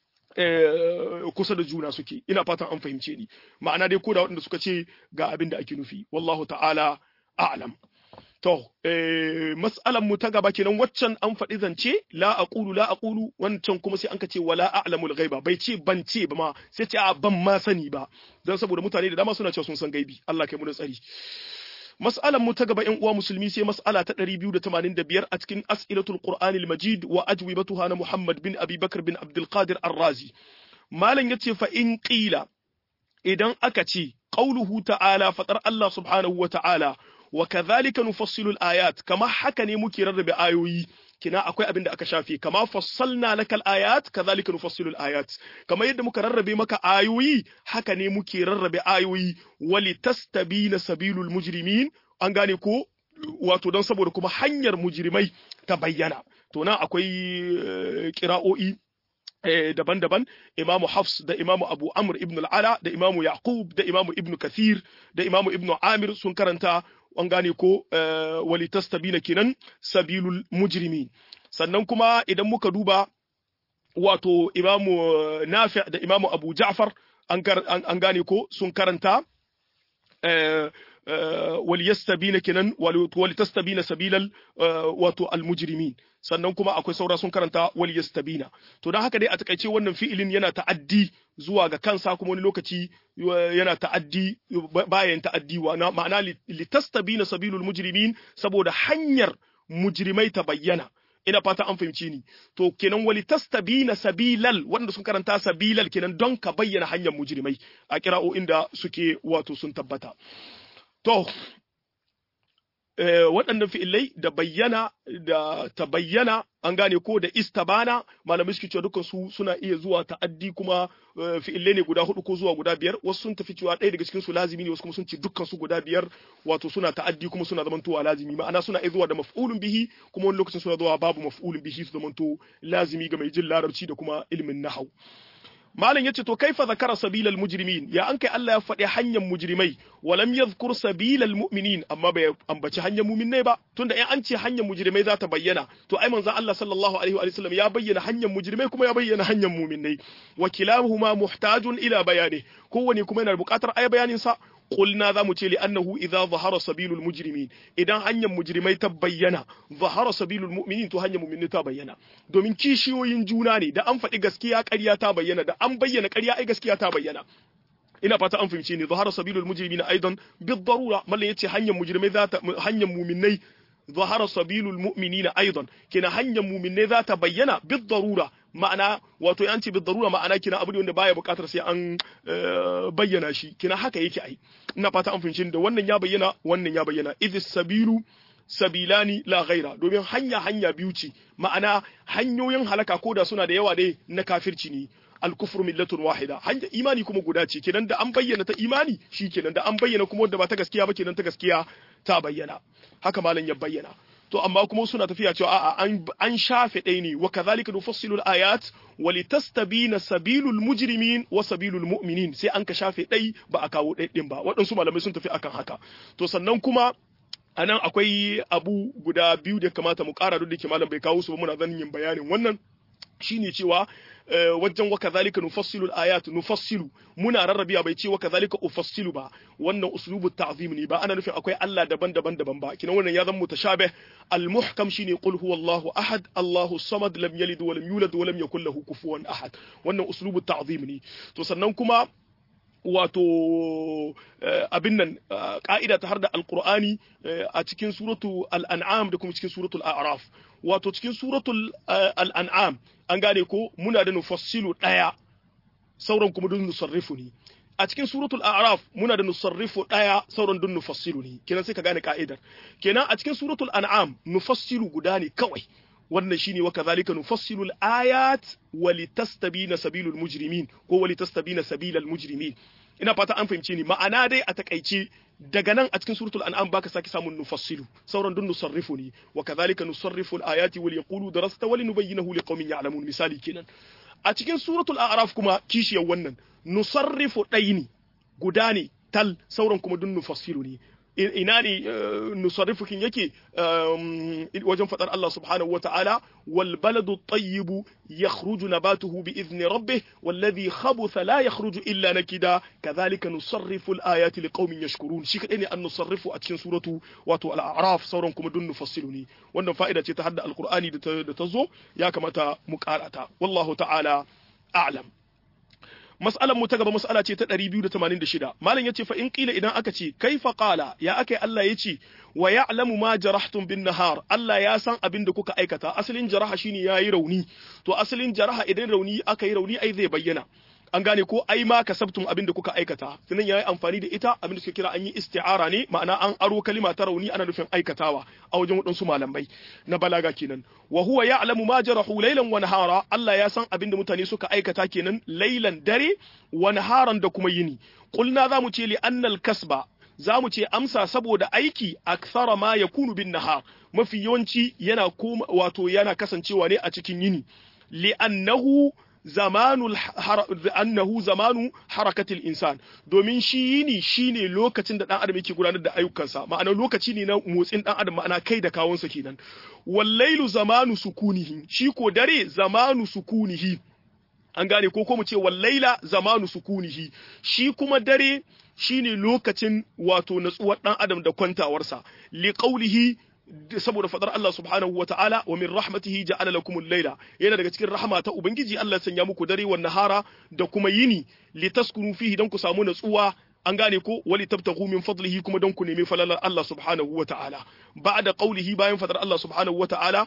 kusa da juna suke ina fatan an fahimce ni ma'ana dai ko da waɗanda suka ce ga abin da ake nufi wallahu ta'ala a'lam To, eh, mas'alan mu ta gaba kenan waccan an faɗi zance la aqulu la aqulu wancan kuma sai an ka ce wala a'lamul ghaiba bai ce ban ce ba ma sai ce a ban ma sani ba dan saboda mutane da dama suna cewa sun san gaibi Allah kai mu da tsari Mas'alan mu ta gaba ƴan uwa musulmi sai mas'ala ta 285 a cikin As'ilatul Qur'anil Majid wa ajwibatuha na Muhammad bin Abi Bakr bin Abdul Qadir Ar-Razi Malam yace fa in qila idan aka ce qauluhu ta'ala fatar Allah subhanahu wa ta'ala wa kadhalika nufassilu al-ayat kama haka ne muke rarrabe ayoyi kina akwai abin da aka shafe kama fassalna lakal ayat kadhalika nufassilu al-ayat kama yadda muka rarrabe maka ayoyi haka ne muke rarrabe ayoyi wali tastabina sabilul mujrimin an gane ko wato don saboda kuma hanyar mujrimai ta bayyana to nan akwai kira'o'i daban-daban imamu hafs da imamu abu amr ibn al-ala da imamu yaqub da imamu ibn kathir da imamu ibn amir sun karanta an gane ko wali tastabina kenan sabilul mujrimin sannan kuma idan muka duba wato imamu nafi da imamu abu ja'far an gane ko sun karanta wali yastabina kenan wali tastabina sabilal wato almujrimin sannan kuma akwai saura sun karanta wali yastabina to dan haka dai a takaice wannan fi'ilin yana ta'addi zuwa ga kansa kuma wani lokaci yana ta'addi bayan ta'addi wa ma'ana litastabina sabilul mujrimin saboda hanyar mujrimai ta bayyana ina fata an fahimci ni to kenan wali tastabina sabilal wanda sun karanta sabilal kenan don ka bayyana hanyar mujrimai a kira'o'in da suke wato sun tabbata to waɗannan fi'ilai da bayyana da ta bayyana an gane ko da istabana malamai suke cewa dukkan su suna iya zuwa ta'addi kuma fi'ilai ne guda hudu ko zuwa guda biyar wasu sun tafi cewa ɗaya daga cikin su lazimi ne wasu kuma sun ce dukkan su guda biyar wato suna ta'addi kuma suna zamantowa lazimi ma'ana suna iya zuwa da maf'ulun bihi kuma wani lokacin suna zuwa babu maf'ulun bihi su zamanto lazimi ga mai jin larabci da kuma ilimin nahau malam yace to kaifa zakara sabilal mujrimin ya an kai Allah ya faɗi hanyar mujrimai walam yadhkur sabilal mu'minin amma bai ambaci hanyar mu'minai ba tunda in an ce hanyar mujrimai za ta bayyana to ai manzon Allah sallallahu alaihi wa sallam ya bayyana hanyar mujrimai kuma ya bayyana hanyar mu'minai wa kilahuma muhtajun ila bayani kowane kuma yana buƙatar ai bayanin sa قلنا ذا متي لأنه إذا ظهر سبيل المجرمين إذا هنيا مجرمي تبينا ظهر سبيل المؤمنين تو هنيا مؤمنين تبينا دومين kishiyoyin juna ne da an faɗi gaskiya ƙarya ta bayyana da an bayyana ƙarya ai gaskiya ta bayyana ina fata an fahimce ni zahara sabilul mujrimina aidan bid darura mallan yace hanyar mujrimai za ta hanyar mu'minai zahara sabilul mu'minina aidan kina hanyar mu'minai za ta bayyana bid darura ma'ana wato an ce darura ma'ana kina abu ne wanda baya buƙatar sai an bayyana shi kina haka yake ai ina fata an fahimci da wannan ya bayyana wannan ya bayyana idis sabilu sabilani la ghaira domin hanya hanya biyu ce ma'ana hanyoyin halaka koda suna da yawa dai na kafirci ne al-kufru millatun wahida hanya imani kuma guda ce kenan da an bayyana ta imani shi kenan da an bayyana kuma wanda ba ta gaskiya ba kenan ta gaskiya ta bayyana haka malam ya bayyana to amma kuma suna tafiya cewa a'a an an shafe ɗaya ne wa kadhalika nufassilu al-ayat wa litastabina sabilul mujrimin wa sabilul mu'minin sai an ka shafe ɗai ba a kawo ɗai ɗin ba waɗansu malamai sun tafi akan haka to sannan kuma a nan akwai abu guda biyu da kamata mu ƙara duk da ke malam bai kawo su ba muna zan yin bayanin wannan shine cewa wajen wa kadhalika nufassilu al-ayat nufassilu muna rarrabiya bai ce wa kadhalika ufassilu ba wannan uslubu ta'zim ne ba ana nufin akwai Allah daban-daban daban ba kina wannan ya zama mutashabih al-muhkam shine qul huwallahu ahad Allahu samad lam yalid wa lam yulad wa lam yakul lahu kufuwan ahad wannan uslubu ta'zim ne to sannan kuma wato abin nan ka'ida ta har da alkur'ani a cikin suratu al'an'am da kuma cikin suratul a'raf wato cikin suratul al'an'am an gane ko muna da nufassilu ɗaya sauran kuma dun nusarrifu ne a cikin suratul a'raf muna da nusarrifu ɗaya sauran dun nufassilu ne kenan sai ka gane ka'idar kenan a cikin suratul an'am nufassilu guda ne kawai wannan shine wa kadhalika nufassilu al-ayat wa litastabina sabilul mujrimin ko wa litastabina sabilal mujrimin ina fata an fahimce ni ma'ana dai a takaice daga nan a cikin suratul an'am baka saki samun nufassilu sauran dun nusarrifu ne wa kadhalika nusarrifu al-ayati wal yaqulu darasta wa linubayyinahu liqaumin ya'lamun misali kenan a cikin suratul a'raf kuma kishiyar wannan nusarrifu ɗaini guda ne tal sauran kuma dun nufassilu ne ina ne nusarrifukin yake wajen fadar Allah subhanahu wata'ala wal baladu tayyibu yakhruju nabatuhu bi idni rabbih walladhi khabutha la yakhruju illa nakida kadhalika nusarrifu al ayati liqaumin yashkurun shi kadai ne an nusarrifu a cikin suratu wato al a'raf sauran kuma dun nufassilu ne wannan fa'ida ce ta hadda alqur'ani da ta zo ya kamata mu karata wallahu ta'ala a'lam mas'alar mu ta gaba mas'ala ce ta 286 malam yace fa in qila idan aka ce kaifa qala ya akai Allah yace wa ya'lamu ma jarahtum bin nahar Allah ya san abin da kuka aikata asalin jaraha shine yayi rauni to asalin jaraha idan rauni aka yi rauni ai zai bayyana an gane ko ai ma kasabtum abin da kuka aikata sannan yayi amfani da ita abin da suke kira an yi isti'ara ne ma'ana an aro kalima ta rauni ana nufin aikatawa a wajen waɗansu malamai na balaga kenan wa huwa ya'lamu ma jarahu laylan wa nahara Allah ya san abin da mutane suka aikata kenan laylan dare wa naharan da kuma yini qulna za mu ce li annal kasba za mu ce amsa saboda aiki akthara ma yakunu bin nahar mafi yawanci yana wato yana kasancewa ne a cikin yini li annahu zamanu annahu zamanu harakatil insan domin shi yini shine lokacin da dan adam yake gudanar da ayyukansa ma'ana lokaci ne na motsin dan adam ma'ana kai da kawunsa kenan wallailu zamanu sukunihi shi ko dare zamanu sukunihi an gane ko ko mu ce wallaila zamanu sukunihi shi kuma dare shine lokacin wato natsuwar dan adam da kwantawarsa li qawlihi saboda fadar Allah subhanahu wa ta'ala wa min rahmatihi ja'ala lakumul layla yana daga cikin rahama ta ubangiji Allah sanya muku dare wa nahara da kuma yini litaskunu fihi dan ku samu natsuwa an gane ko wali tabtaghu min fadlihi kuma dan ku nemi falalar Allah subhanahu wa ta'ala ba'da qawlihi bayan fadar Allah subhanahu wa ta'ala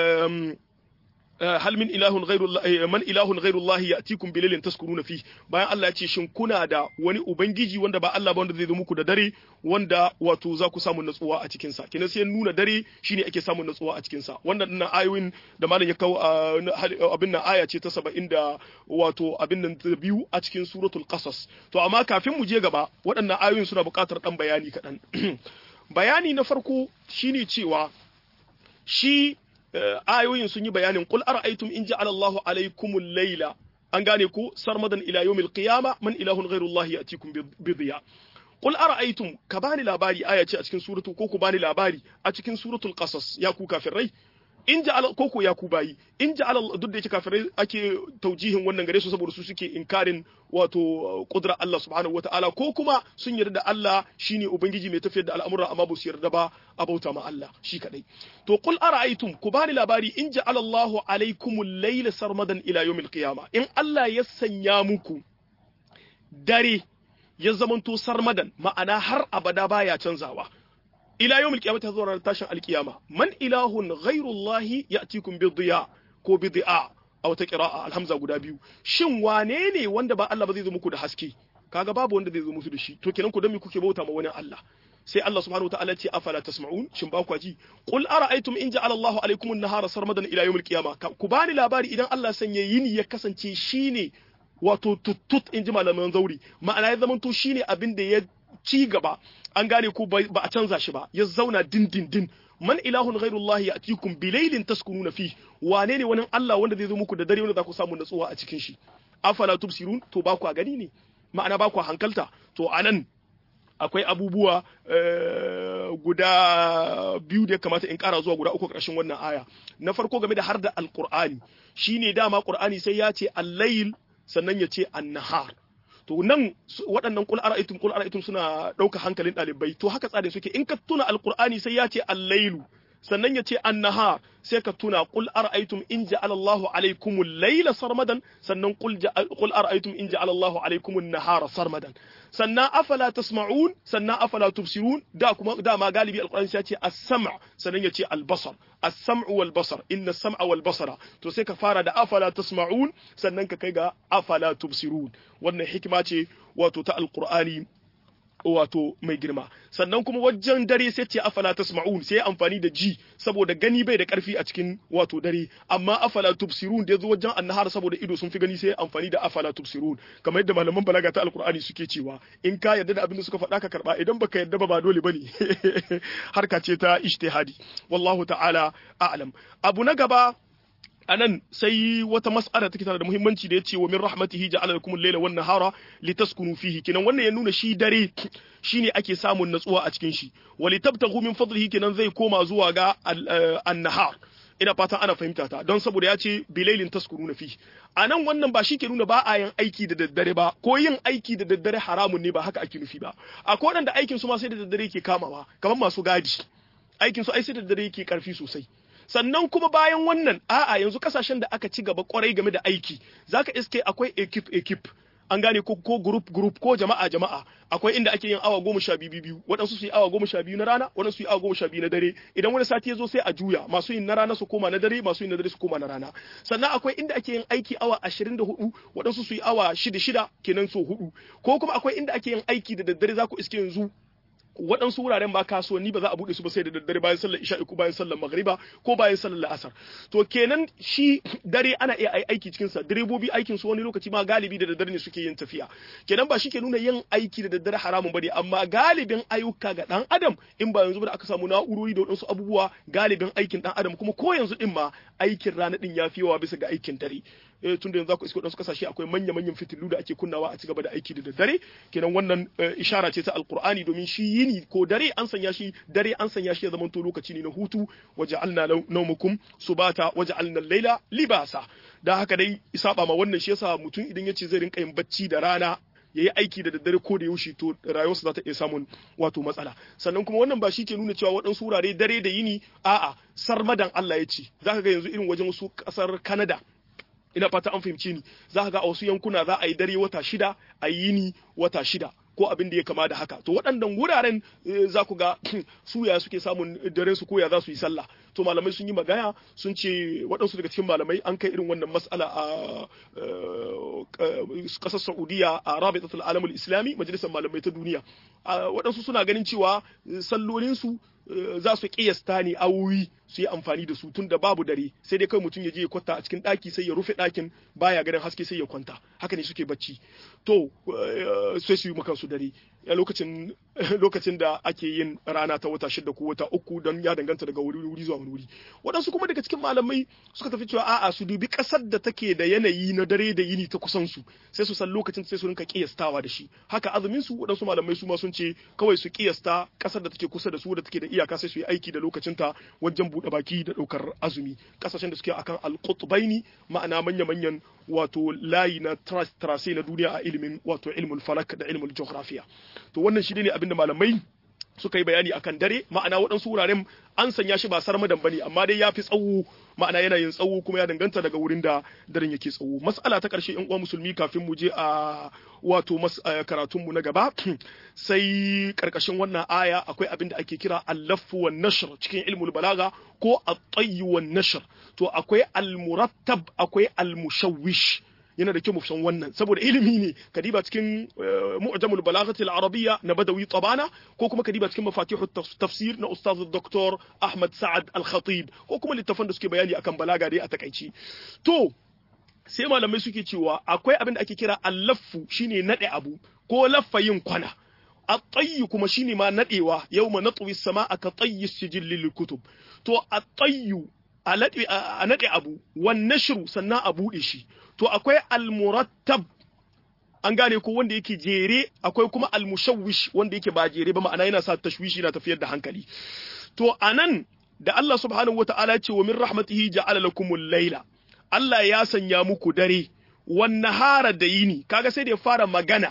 hal min ilahun ghairu man ilahun ghairu Allah ya'tikum bilailin taskuruna fi bayan Allah ya ce shin kuna da wani ubangiji wanda ba Allah ba wanda zai zo muku da dare wanda wato za ku samu natsuwa a cikin sa kina sai nuna dare shine ake samun natsuwa a cikin sa wannan dinnan ayoyin da malam ya kawo abin nan aya ce ta 70 da wato abin nan ta biyu a cikin suratul qasas to amma kafin mu je gaba waɗannan ayoyin suna buƙatar dan bayani kaɗan bayani na farko shine cewa shi ayoyin sun yi bayanin qul ara'aytum in ja'ala Allahu alaykumul layla an gane ko sarmadan ila yawmil qiyama man ilahun ghairullahi yatikum bi dhiya Qul ara'aytum ka bani labari aya ce a cikin suratu ko ku bani labari a cikin suratul qasas ya ku kafirai in ja'ala ko ko ya ku bayi in ja'ala duk da yake kafirai ake taujihin wannan gare su saboda su suke inkarin wato kudrar Allah subhanahu wata'ala ko kuma sun yarda da Allah shine ubangiji mai tafiyar da al'amura amma ba su yarda ba a bauta ma Allah shi kadai to qul ara'aytum ku bani labari in ja'ala Allahu alaykumul layla sarmadan ila yawmil qiyamah in Allah ya sanya muku dare ya zamanto sarmadan ma'ana har abada baya canzawa ila yawmil qiyamah ta zuwa tashin alqiyama man ilahun ghairullahi ya'tikum bi dhiya ko bi dhi'a a wata qira'a alhamza guda biyu shin wane ne wanda ba Allah ba zai zo muku da haske kaga babu wanda zai zo musu da shi to kenan ku dan me kuke bauta ma wani Allah sai Allah subhanahu wataala ce afala tasma'un shin ba ku ji qul ara'aytum in ja'ala Allahu alaykum an-nahara sarmadan ila yawmil qiyamah ku bani labari idan Allah sanya yini ya kasance shine wato tuttut in ji malaman zauri ma'ana ya zamanto shine abin da ya ci gaba an gane ko ba a canza shi ba ya zauna dindindin man ilahun ghairullahi ya'tikum bilailin taskununa fi wane ne wani Allah wanda zai zo muku da dare wanda za ku samu natsuwa a cikin shi afala tubsirun to ba ku a gani ne ma'ana ba ku hankalta to anan akwai abubuwa guda biyu da ya kamata in kara zuwa guda uku ƙarshen wannan aya na farko game da har da alqur'ani shine dama qur'ani sai ya ce al-layl sannan ya ce an-nahar to nan waɗannan kul ara'aytum kul ara'aytum suna ɗauka hankalin ɗalibai to haka tsarin suke in ka tuna alqur'ani sai ya ce al-lailu sannan ya ce an-nahar sai ka tuna qul ara'aytum in ja'ala Allahu alaykum al-layla sarmadan sannan qul qul ara'aytum in ja'ala Allahu alaykum an-nahara sarmadan sannan afala tasma'un sannan afala tubsirun da kuma dama galibi alqur'ani sai ya ce as-sam' sannan ya ce al-basar as-sam'u wal basar inna as-sam'a wal basara to sai ka fara da afala tasma'un sannan ka kai ga afala tubsirun wannan hikima ce wato ta alqur'ani wato mai girma sannan kuma wajen dare sai ce afala tasma'un sai amfani da ji saboda gani bai da karfi a cikin wato dare amma afala tubsirun da yazo wajen annahar saboda ido sun fi gani sai amfani da afala tubsirun kamar yadda malaman balaga ta alqur'ani suke cewa in ka yarda da abin da suka faɗa ka karba idan baka yarda ba ba dole bane harka ce ta ijtihadi wallahu ta'ala a'lam abu na gaba anan sai wata mas'ala take tana da muhimmanci da yace wa min rahmatihi ja'ala lakum al-layla wan nahara litaskunu fihi kenan wannan ya nuna shi dare shine ake samun natsuwa a cikin shi wa litabtaghu min fadlihi kenan zai koma zuwa ga an-nahar ina fatan ana fahimta ta don saboda ya ce bilailin taskuruna fi a nan wannan ba shi ke nuna ba a yin aiki da daddare ba ko yin aiki da daddare haramun ne ba haka ake nufi ba akwai waɗanda aikin su ma sai da daddare ke kamawa kamar masu gadi aikin su ai sai da daddare yake karfi sosai sannan kuma bayan wannan a'a yanzu kasashen da aka ci gaba kwarai game da aiki zaka iske akwai ekip ekip an gane ko ko group group ko jama'a jama'a akwai inda ake yin awa goma sha biyu biyu waɗansu su yi awa goma sha biyu na rana waɗansu su yi awa goma sha biyu na dare idan wani sati ya zo sai a juya masu yin na rana su koma na dare masu yin na dare su koma na rana sannan akwai inda ake yin aiki awa ashirin da hudu waɗansu su yi awa shida shida kenan so hudu ko kuma akwai inda ake yin aiki da daddare za ku iske yanzu waɗansu wuraren ba kasuwanni ba za a buɗe su ba sai da daddare bayan sallar isha'i ko bayan sallar magriba ko bayan sallar la'asar to kenan shi dare ana iya aiki cikin sa direbobi aikin su wani lokaci ma galibi da daddare ne suke yin tafiya kenan ba shi ke nuna yin aiki da daddare haramun bane amma galibin ayyuka ga dan adam in ba yanzu ba da aka samu na'urori da waɗansu abubuwa galibin aikin dan adam kuma ko yanzu din ma aikin rana din ya fi yawa bisa ga aikin dare tun da yanzu ku isko wasu kasashe akwai manya-manyan fitilu da ake kunnawa a cigaba da aiki da daddare kenan wannan ishara ce ta alkur'ani domin shi yini ko dare an sanya shi dare an sanya shi ya zama to lokaci ne na hutu waja'alna nawmukum subata waja'alna al-laila libasa da haka dai saba ma wannan shi yasa mutum idan yace zai rinka yin bacci da rana ya yi aiki da daddare ko da yaushe to rayuwarsa za ta iya samun wato matsala sannan kuma wannan ba shi ke nuna cewa waɗansu wurare dare da yini a'a sarmadan Allah ya ce zaka ga yanzu irin wajen wasu ƙasar Canada ina fata an fahimce ni za ka ga a wasu yankuna za a yi dare wata shida a yi yini wata shida ko abin da ya kama da haka to waɗannan wuraren za ku ga suya suke samun dare su koya za su yi sallah to malamai sun yi magana sun ce waɗansu daga cikin malamai an kai irin wannan mas'ala a ƙasar saudiya a rabitatul alamul islami majalisar malamai ta duniya waɗansu suna ganin cewa sallolinsu za su kiyasta ne awowi su yi amfani da su tun da babu dare sai dai kai mutum ya je ya kwanta a cikin ɗaki sai ya rufe ɗakin baya ganin haske sai ya kwanta haka ne suke bacci to sai su yi maka su dare lokacin lokacin da ake yin rana ta wata shida ko wata uku don ya danganta daga wuri wuri zuwa wani wuri waɗansu kuma daga cikin malamai suka tafi cewa a'a su dubi ƙasar da take da yanayi na dare da yini ta kusan su sai su san lokacin sai su rinka kiyastawa da shi haka azumin su waɗansu malamai su ma sun ce kawai su kiyasta ƙasar da take kusa da su da take da iyaka sai su yi aiki da lokacin ta wajen buɗe baki da ɗaukar azumi ƙasashen da suke akan alƙutbaini ma'ana manya-manyan wato layi na trase na duniya a ilimin wato ilmul falak da ilmul geografiya to wannan shi ne abinda malamai suka yi bayani akan dare ma'ana waɗansu wuraren an sanya shi ba sarmadan bane amma dai ya fi tsawo ma'ana yana yin tsawo kuma ya danganta daga wurin da daren yake tsawo mas'ala ta ƙarshe in uwa musulmi kafin mu je a wato karatun mu na gaba sai karkashin wannan aya akwai abin da ake kira al-laffu wan nashr cikin ilmul balaga ko at-tayy wan nashr to akwai al-murattab akwai al-mushawwish yana da kyau mu san wannan saboda ilimi ne kadiba cikin mu'jamul balaghati al-arabiyya na badawi tabana ko kuma kadiba cikin mafatihu tafsir na ustaz dr ahmad sa'ad al-khatib ko kuma littafan da suke bayani akan balaga dai a takaici to sai malamai suke cewa akwai abin da ake kira al-laffu shine nade abu ko laffa yin kwana at-tayyu kuma shine ma nadewa yawma natwi as-sama'a ka tayyi sijil lil kutub to at-tayyu a nade abu wan nashru sannan a bude shi to akwai almurattab an gane ko wanda yake jere akwai kuma almushawwish wanda yake ba jere ba ma'ana yana sa tashwishi na tafiyar da hankali to anan da Allah subhanahu wata'ala ya ce wa min rahmatihi ja'ala lakumul layla Allah ya sanya muku dare wan nahara da yini kaga sai da ya fara magana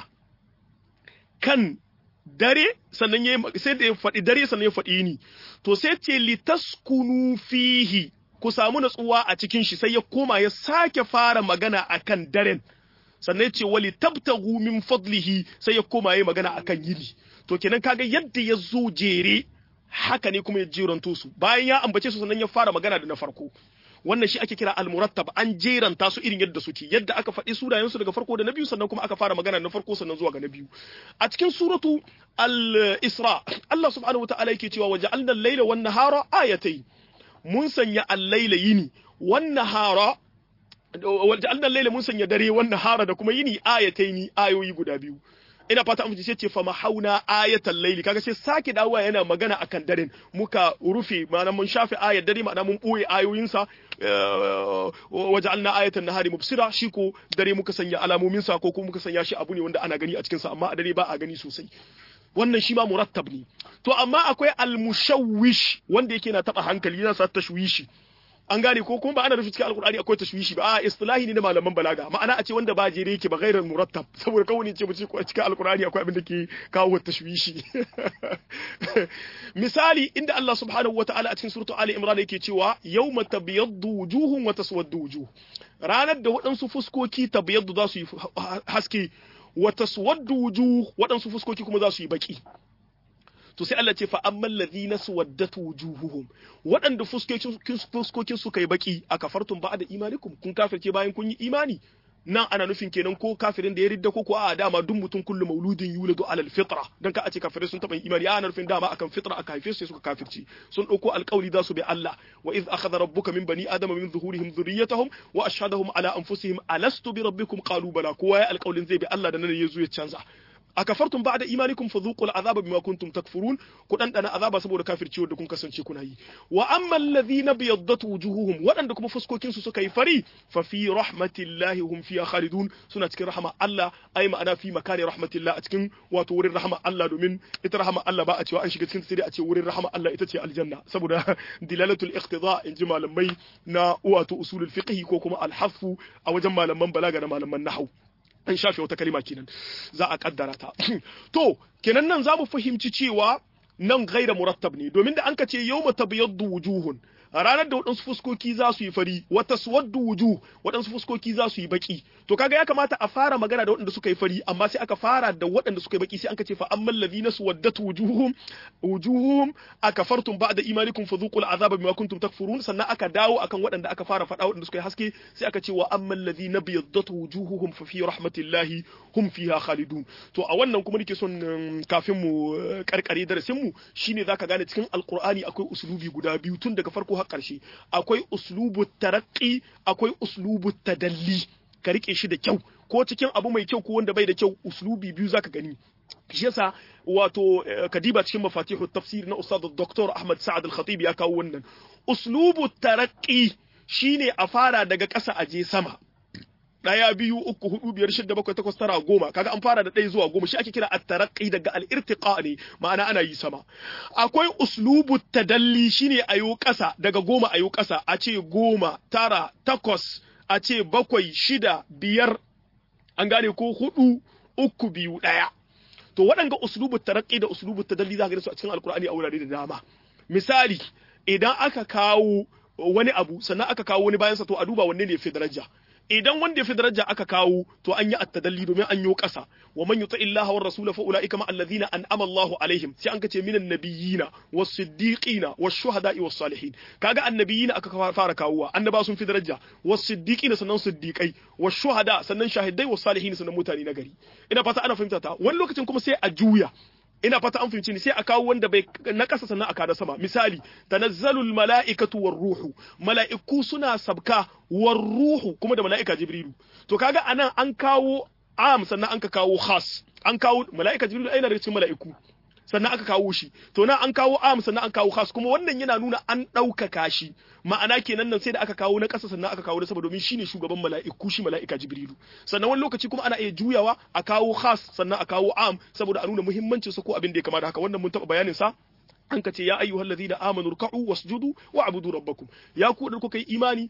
kan dare sannan ya sai da ya faɗi dare sannan ya faɗi yini to sai ce litaskunu fihi ku samu natsuwa a cikin shi sai ya koma ya sake fara magana akan daren sannan ya ce wali tabtagu min fadlihi sai ya koma ya magana akan yini to kenan kaga yadda ya zo jere haka ne kuma ya jeranto su bayan ya ambace su sannan ya fara magana da na farko wannan shi ake kira al-murattab an jeranta su irin yadda suke yadda aka faɗi sunayen su daga farko da na biyu sannan kuma aka fara magana na farko sannan zuwa ga na biyu a cikin suratu al-isra Allah subhanahu wataala yake cewa waja'alna al-laila wan nahara ayatayn mun sanya al-laila yini wan nahara waja'alna al-laila mun sanya dare wan nahara da kuma yini ayatayn ayoyi guda biyu ina fata an sai ce fa mahauna ayatal laili kaga sai sake dawowa yana magana akan daren muka rufe ma'ana mun shafe ayat dare ma'ana mun boye ayoyinsa waja'alna ayatan nahari mubsira shi ko dare muka sanya alamomin sa ko kuma muka sanya shi abu ne wanda ana gani a cikin sa amma a dare ba a gani sosai wannan shi ma murattab ne to amma akwai almushawwish wanda yake na taba hankali yana sa tashwishi an gane ko kuma ba ana nufin cikin alkur'ani akwai tashwishi ba a istilahi ne na malaman balaga ma'ana a ce wanda ba jere yake ba gairar murattab saboda kawai ce mu ce cikin alkur'ani akwai abin da ke kawo tashwishi misali inda Allah subhanahu wata'ala a cikin suratu ali imran yake cewa yawma tabyaddu wujuhun wa taswaddu wujuh ranar da waɗansu fuskoki tabyaddu za su yi haske wa taswaddu wujuh waɗansu fuskoki kuma za su yi baki to sai Allah ce fa amman ladhina suwaddat wujuhuhum waɗanda fuskokin su kai baki a kafartum ba'da imanikum kun kafirce bayan kun yi imani nan ana nufin kenan ko kafirin da ya ridda ko ko a dama duk mutum kullu mauludin yuladu alal fitra dan ka a ce kafirai sun taba imani ana nufin dama akan fitra aka haife su suka kafirci sun dauko alƙawli za su bi Allah wa iz akhadha rabbuka min bani adama min zuhurihim dhurriyyatahum wa ashhadahum ala anfusihim alastu bi rabbikum qalu bala kowa ya alƙawlin zai bi Allah da nan ya zo ya canza akafartum ba'da imanikum fadhuqul azaba bima kuntum takfurun ku dan dana azaba saboda kafirci wanda kun kasance kuna yi wa ammal ladhina biyaddat wujuhuhum wadanda kuma fuskokin su suka yi fari fa fi rahmatillahi hum fiha khalidun suna cikin rahama Allah ai ma'ana fi makani rahmatillah a cikin wato wurin rahama Allah domin ita rahama Allah ba a cewa an shiga cikin sai a ce wurin rahama Allah ita ce aljanna saboda dilalatul iqtida in ji malamai na wato usulul fiqh ko kuma al-hafu a wajen malaman balaga da malaman nahwu an shafe wata kalima kenan za a kaddara ta to kenan nan za mu fahimci cewa nan gaira murattab ne domin da an ka ce yawma tabyaddu wujuhun ranar da waɗansu fuskoki za su yi fari wata suwaddu wujuh waɗansu fuskoki za su yi baki to kaga ya kamata a fara magana da waɗanda suka yi fari amma sai aka fara da waɗanda suka yi baki sai an ka ce fa ammal ladina suwaddat wujuhum wujuhum akafartum ba'da imanikum fadhuqul azaba bima kuntum takfurun sannan aka dawo akan waɗanda aka fara faɗa waɗanda suka yi haske sai aka ce wa ammal ladina biyaddat wujuhuhum fa fi rahmatillahi hum fiha khalidun to a wannan kuma nake son kafin mu karkare darasin mu shine zaka gane cikin alqur'ani akwai uslubi guda biyu tun daga farko har ƙarshe akwai uslubu tarakki akwai uslubu tadalli ka rike shi da kyau ko cikin abu mai kyau ko wanda bai da kyau uslubi biyu zaka gani shi yasa wato kadiba cikin mafatihu tafsir na ustad Dr. Ahmad Sa'ad Al-Khatib ya kawo wannan uslubu taraqqi shine a fara daga ƙasa a je sama ɗaya biyu uku hudu biyar shida bakwai takwas tara goma kaga an fara da ɗaya zuwa goma shi ake kira at-taraqqi daga al-irtiqa ne ma'ana ana yi sama akwai uslubu tadalli shine ayo ƙasa daga goma ayo ƙasa a ce goma tara takwas a ce bakwai shida biyar an gane ko hudu uku biyu ɗaya to waɗanga uslubu taraqqi da uslubu tadalli za ka ga su a cikin alkur'ani a wurare da dama misali idan aka kawo wani abu sannan aka kawo wani bayansa to a duba wanne ne fi daraja idan wanda ya fi daraja aka kawo to an yi attadalli domin an yi ƙasa wa man yuti illaha war rasula fa ulaika ma alladhina an'ama Allahu alaihim sai an kace minan nabiyina was siddiqina was shuhada'i was salihin kaga annabiyina aka fara kawowa annaba sun fi daraja was siddiqina sannan siddiqai was shuhada sannan shahidai was salihin sannan mutane na gari ina fata ana fahimta ta wani lokacin kuma sai a juya ina fata an fahimci ni sai a kawo wanda bai na kasa sannan a kada sama misali tanazzalul mala'ikatu war ruhu mala'iku suna sabka war ruhu kuma da mala'ika jibrilu to kaga anan an kawo am sannan an ka kawo khas an kawo mala'ika jibrilu aina daga cikin mala'iku sannan aka kawo shi to nan an kawo am sannan an kawo khas kuma wannan yana nuna an ɗaukaka shi ma'ana kenan nan sai da aka kawo na ƙasa sannan aka kawo na sama domin shine shugaban mala'iku shi mala'ika jibrilu sannan wani lokaci kuma ana iya juyawa a kawo khas sannan a kawo am saboda a nuna muhimmancin sa ko abin da ya kama da haka wannan mun taɓa bayanin sa an ka ce ya ayyuhal ladina amanu ruk'u wasjudu wa'budu rabbakum ya ku da kuka yi imani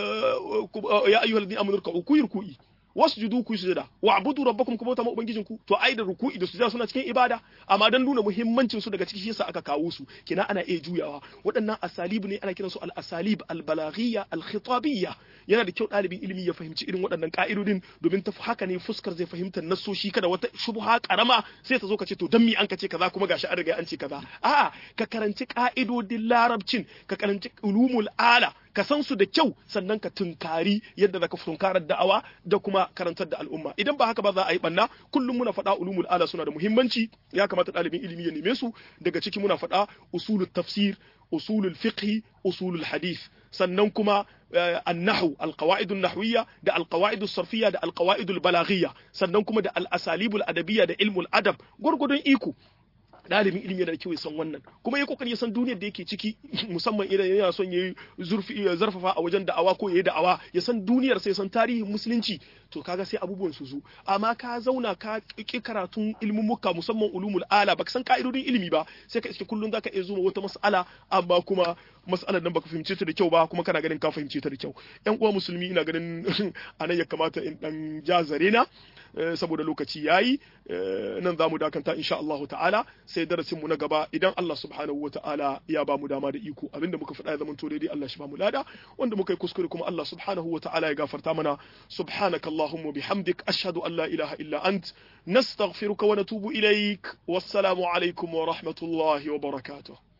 ya ayyuhal ladina amanu ruk'u ku yi ruku'i wasjudu ku sujada wa abudu rabbakum kuma ta ubangijin ku to ai da ruku'i da sujada suna cikin ibada amma dan nuna muhimmancin su daga cikin yasa aka kawo su kina ana iya juyawa waɗannan asalib ne ana kiransu al asalib al balaghiyya al khitabiyya yana da kyau ɗalibin ilimi ya fahimci irin waɗannan ka'idodin domin ta haka ne fuskar zai fahimta nasoshi kada wata shubha karama sai ta zo ka ce to dan mi an ka ce kaza kuma gashi an riga an ce kaza a'a ka karanci ka'idodin larabcin ka karanci ulumul ala ka san su da kyau sannan ka tunkari yadda zaka tunkarar da'awa da kuma karantar da al'umma idan ba haka ba za a yi banna kullum muna faɗa ulumul ala suna da muhimmanci ya kamata ɗalibin ilimi ya neme su daga ciki muna faɗa usulul tafsir usulul fiqh usulul hadith sannan kuma annahu alqawaidun nahwiyya da alqawaidus sarfiyya da alqawaidul balaghiyya sannan kuma da al-asalibul adabiyya da ilmul adab gurgudun iko ɗalibin ilimi yana da kyau ya san wannan kuma ya kokari ya san duniyar da yake ciki musamman idan yana son ya zurfi ya zarfafa a wajen da'awa ko ya yi da'awa ya san duniyar sai san tarihin musulunci to kaga sai abubuwan su zo amma ka zauna ka ki karatun ilmumuka musamman ulumul ala baka san ka'idodin ilimi ba sai ka iske kullun zaka iya zuma wata mas'ala amma kuma mas'alar nan baka fahimce ta da kyau ba kuma kana ganin ka fahimce ta da kyau yan uwa musulmi ina ganin anan ya kamata in dan jazare na saboda lokaci yayi nan zamu dakanta insha Allah ta'ala sai darasin mu na gaba idan Allah subhanahu wa ta'ala ya ba mu dama da iko abinda muka faɗa ya zama to daidai Allah shi ba mu lada wanda muka yi kuskure kuma Allah subhanahu wa ta'ala ya gafarta mana subhanaka allahumma bihamdik ashhadu an la ilaha illa ant nastaghfiruka wa natubu ilaik wassalamu alaikum wa rahmatullahi wa barakatuh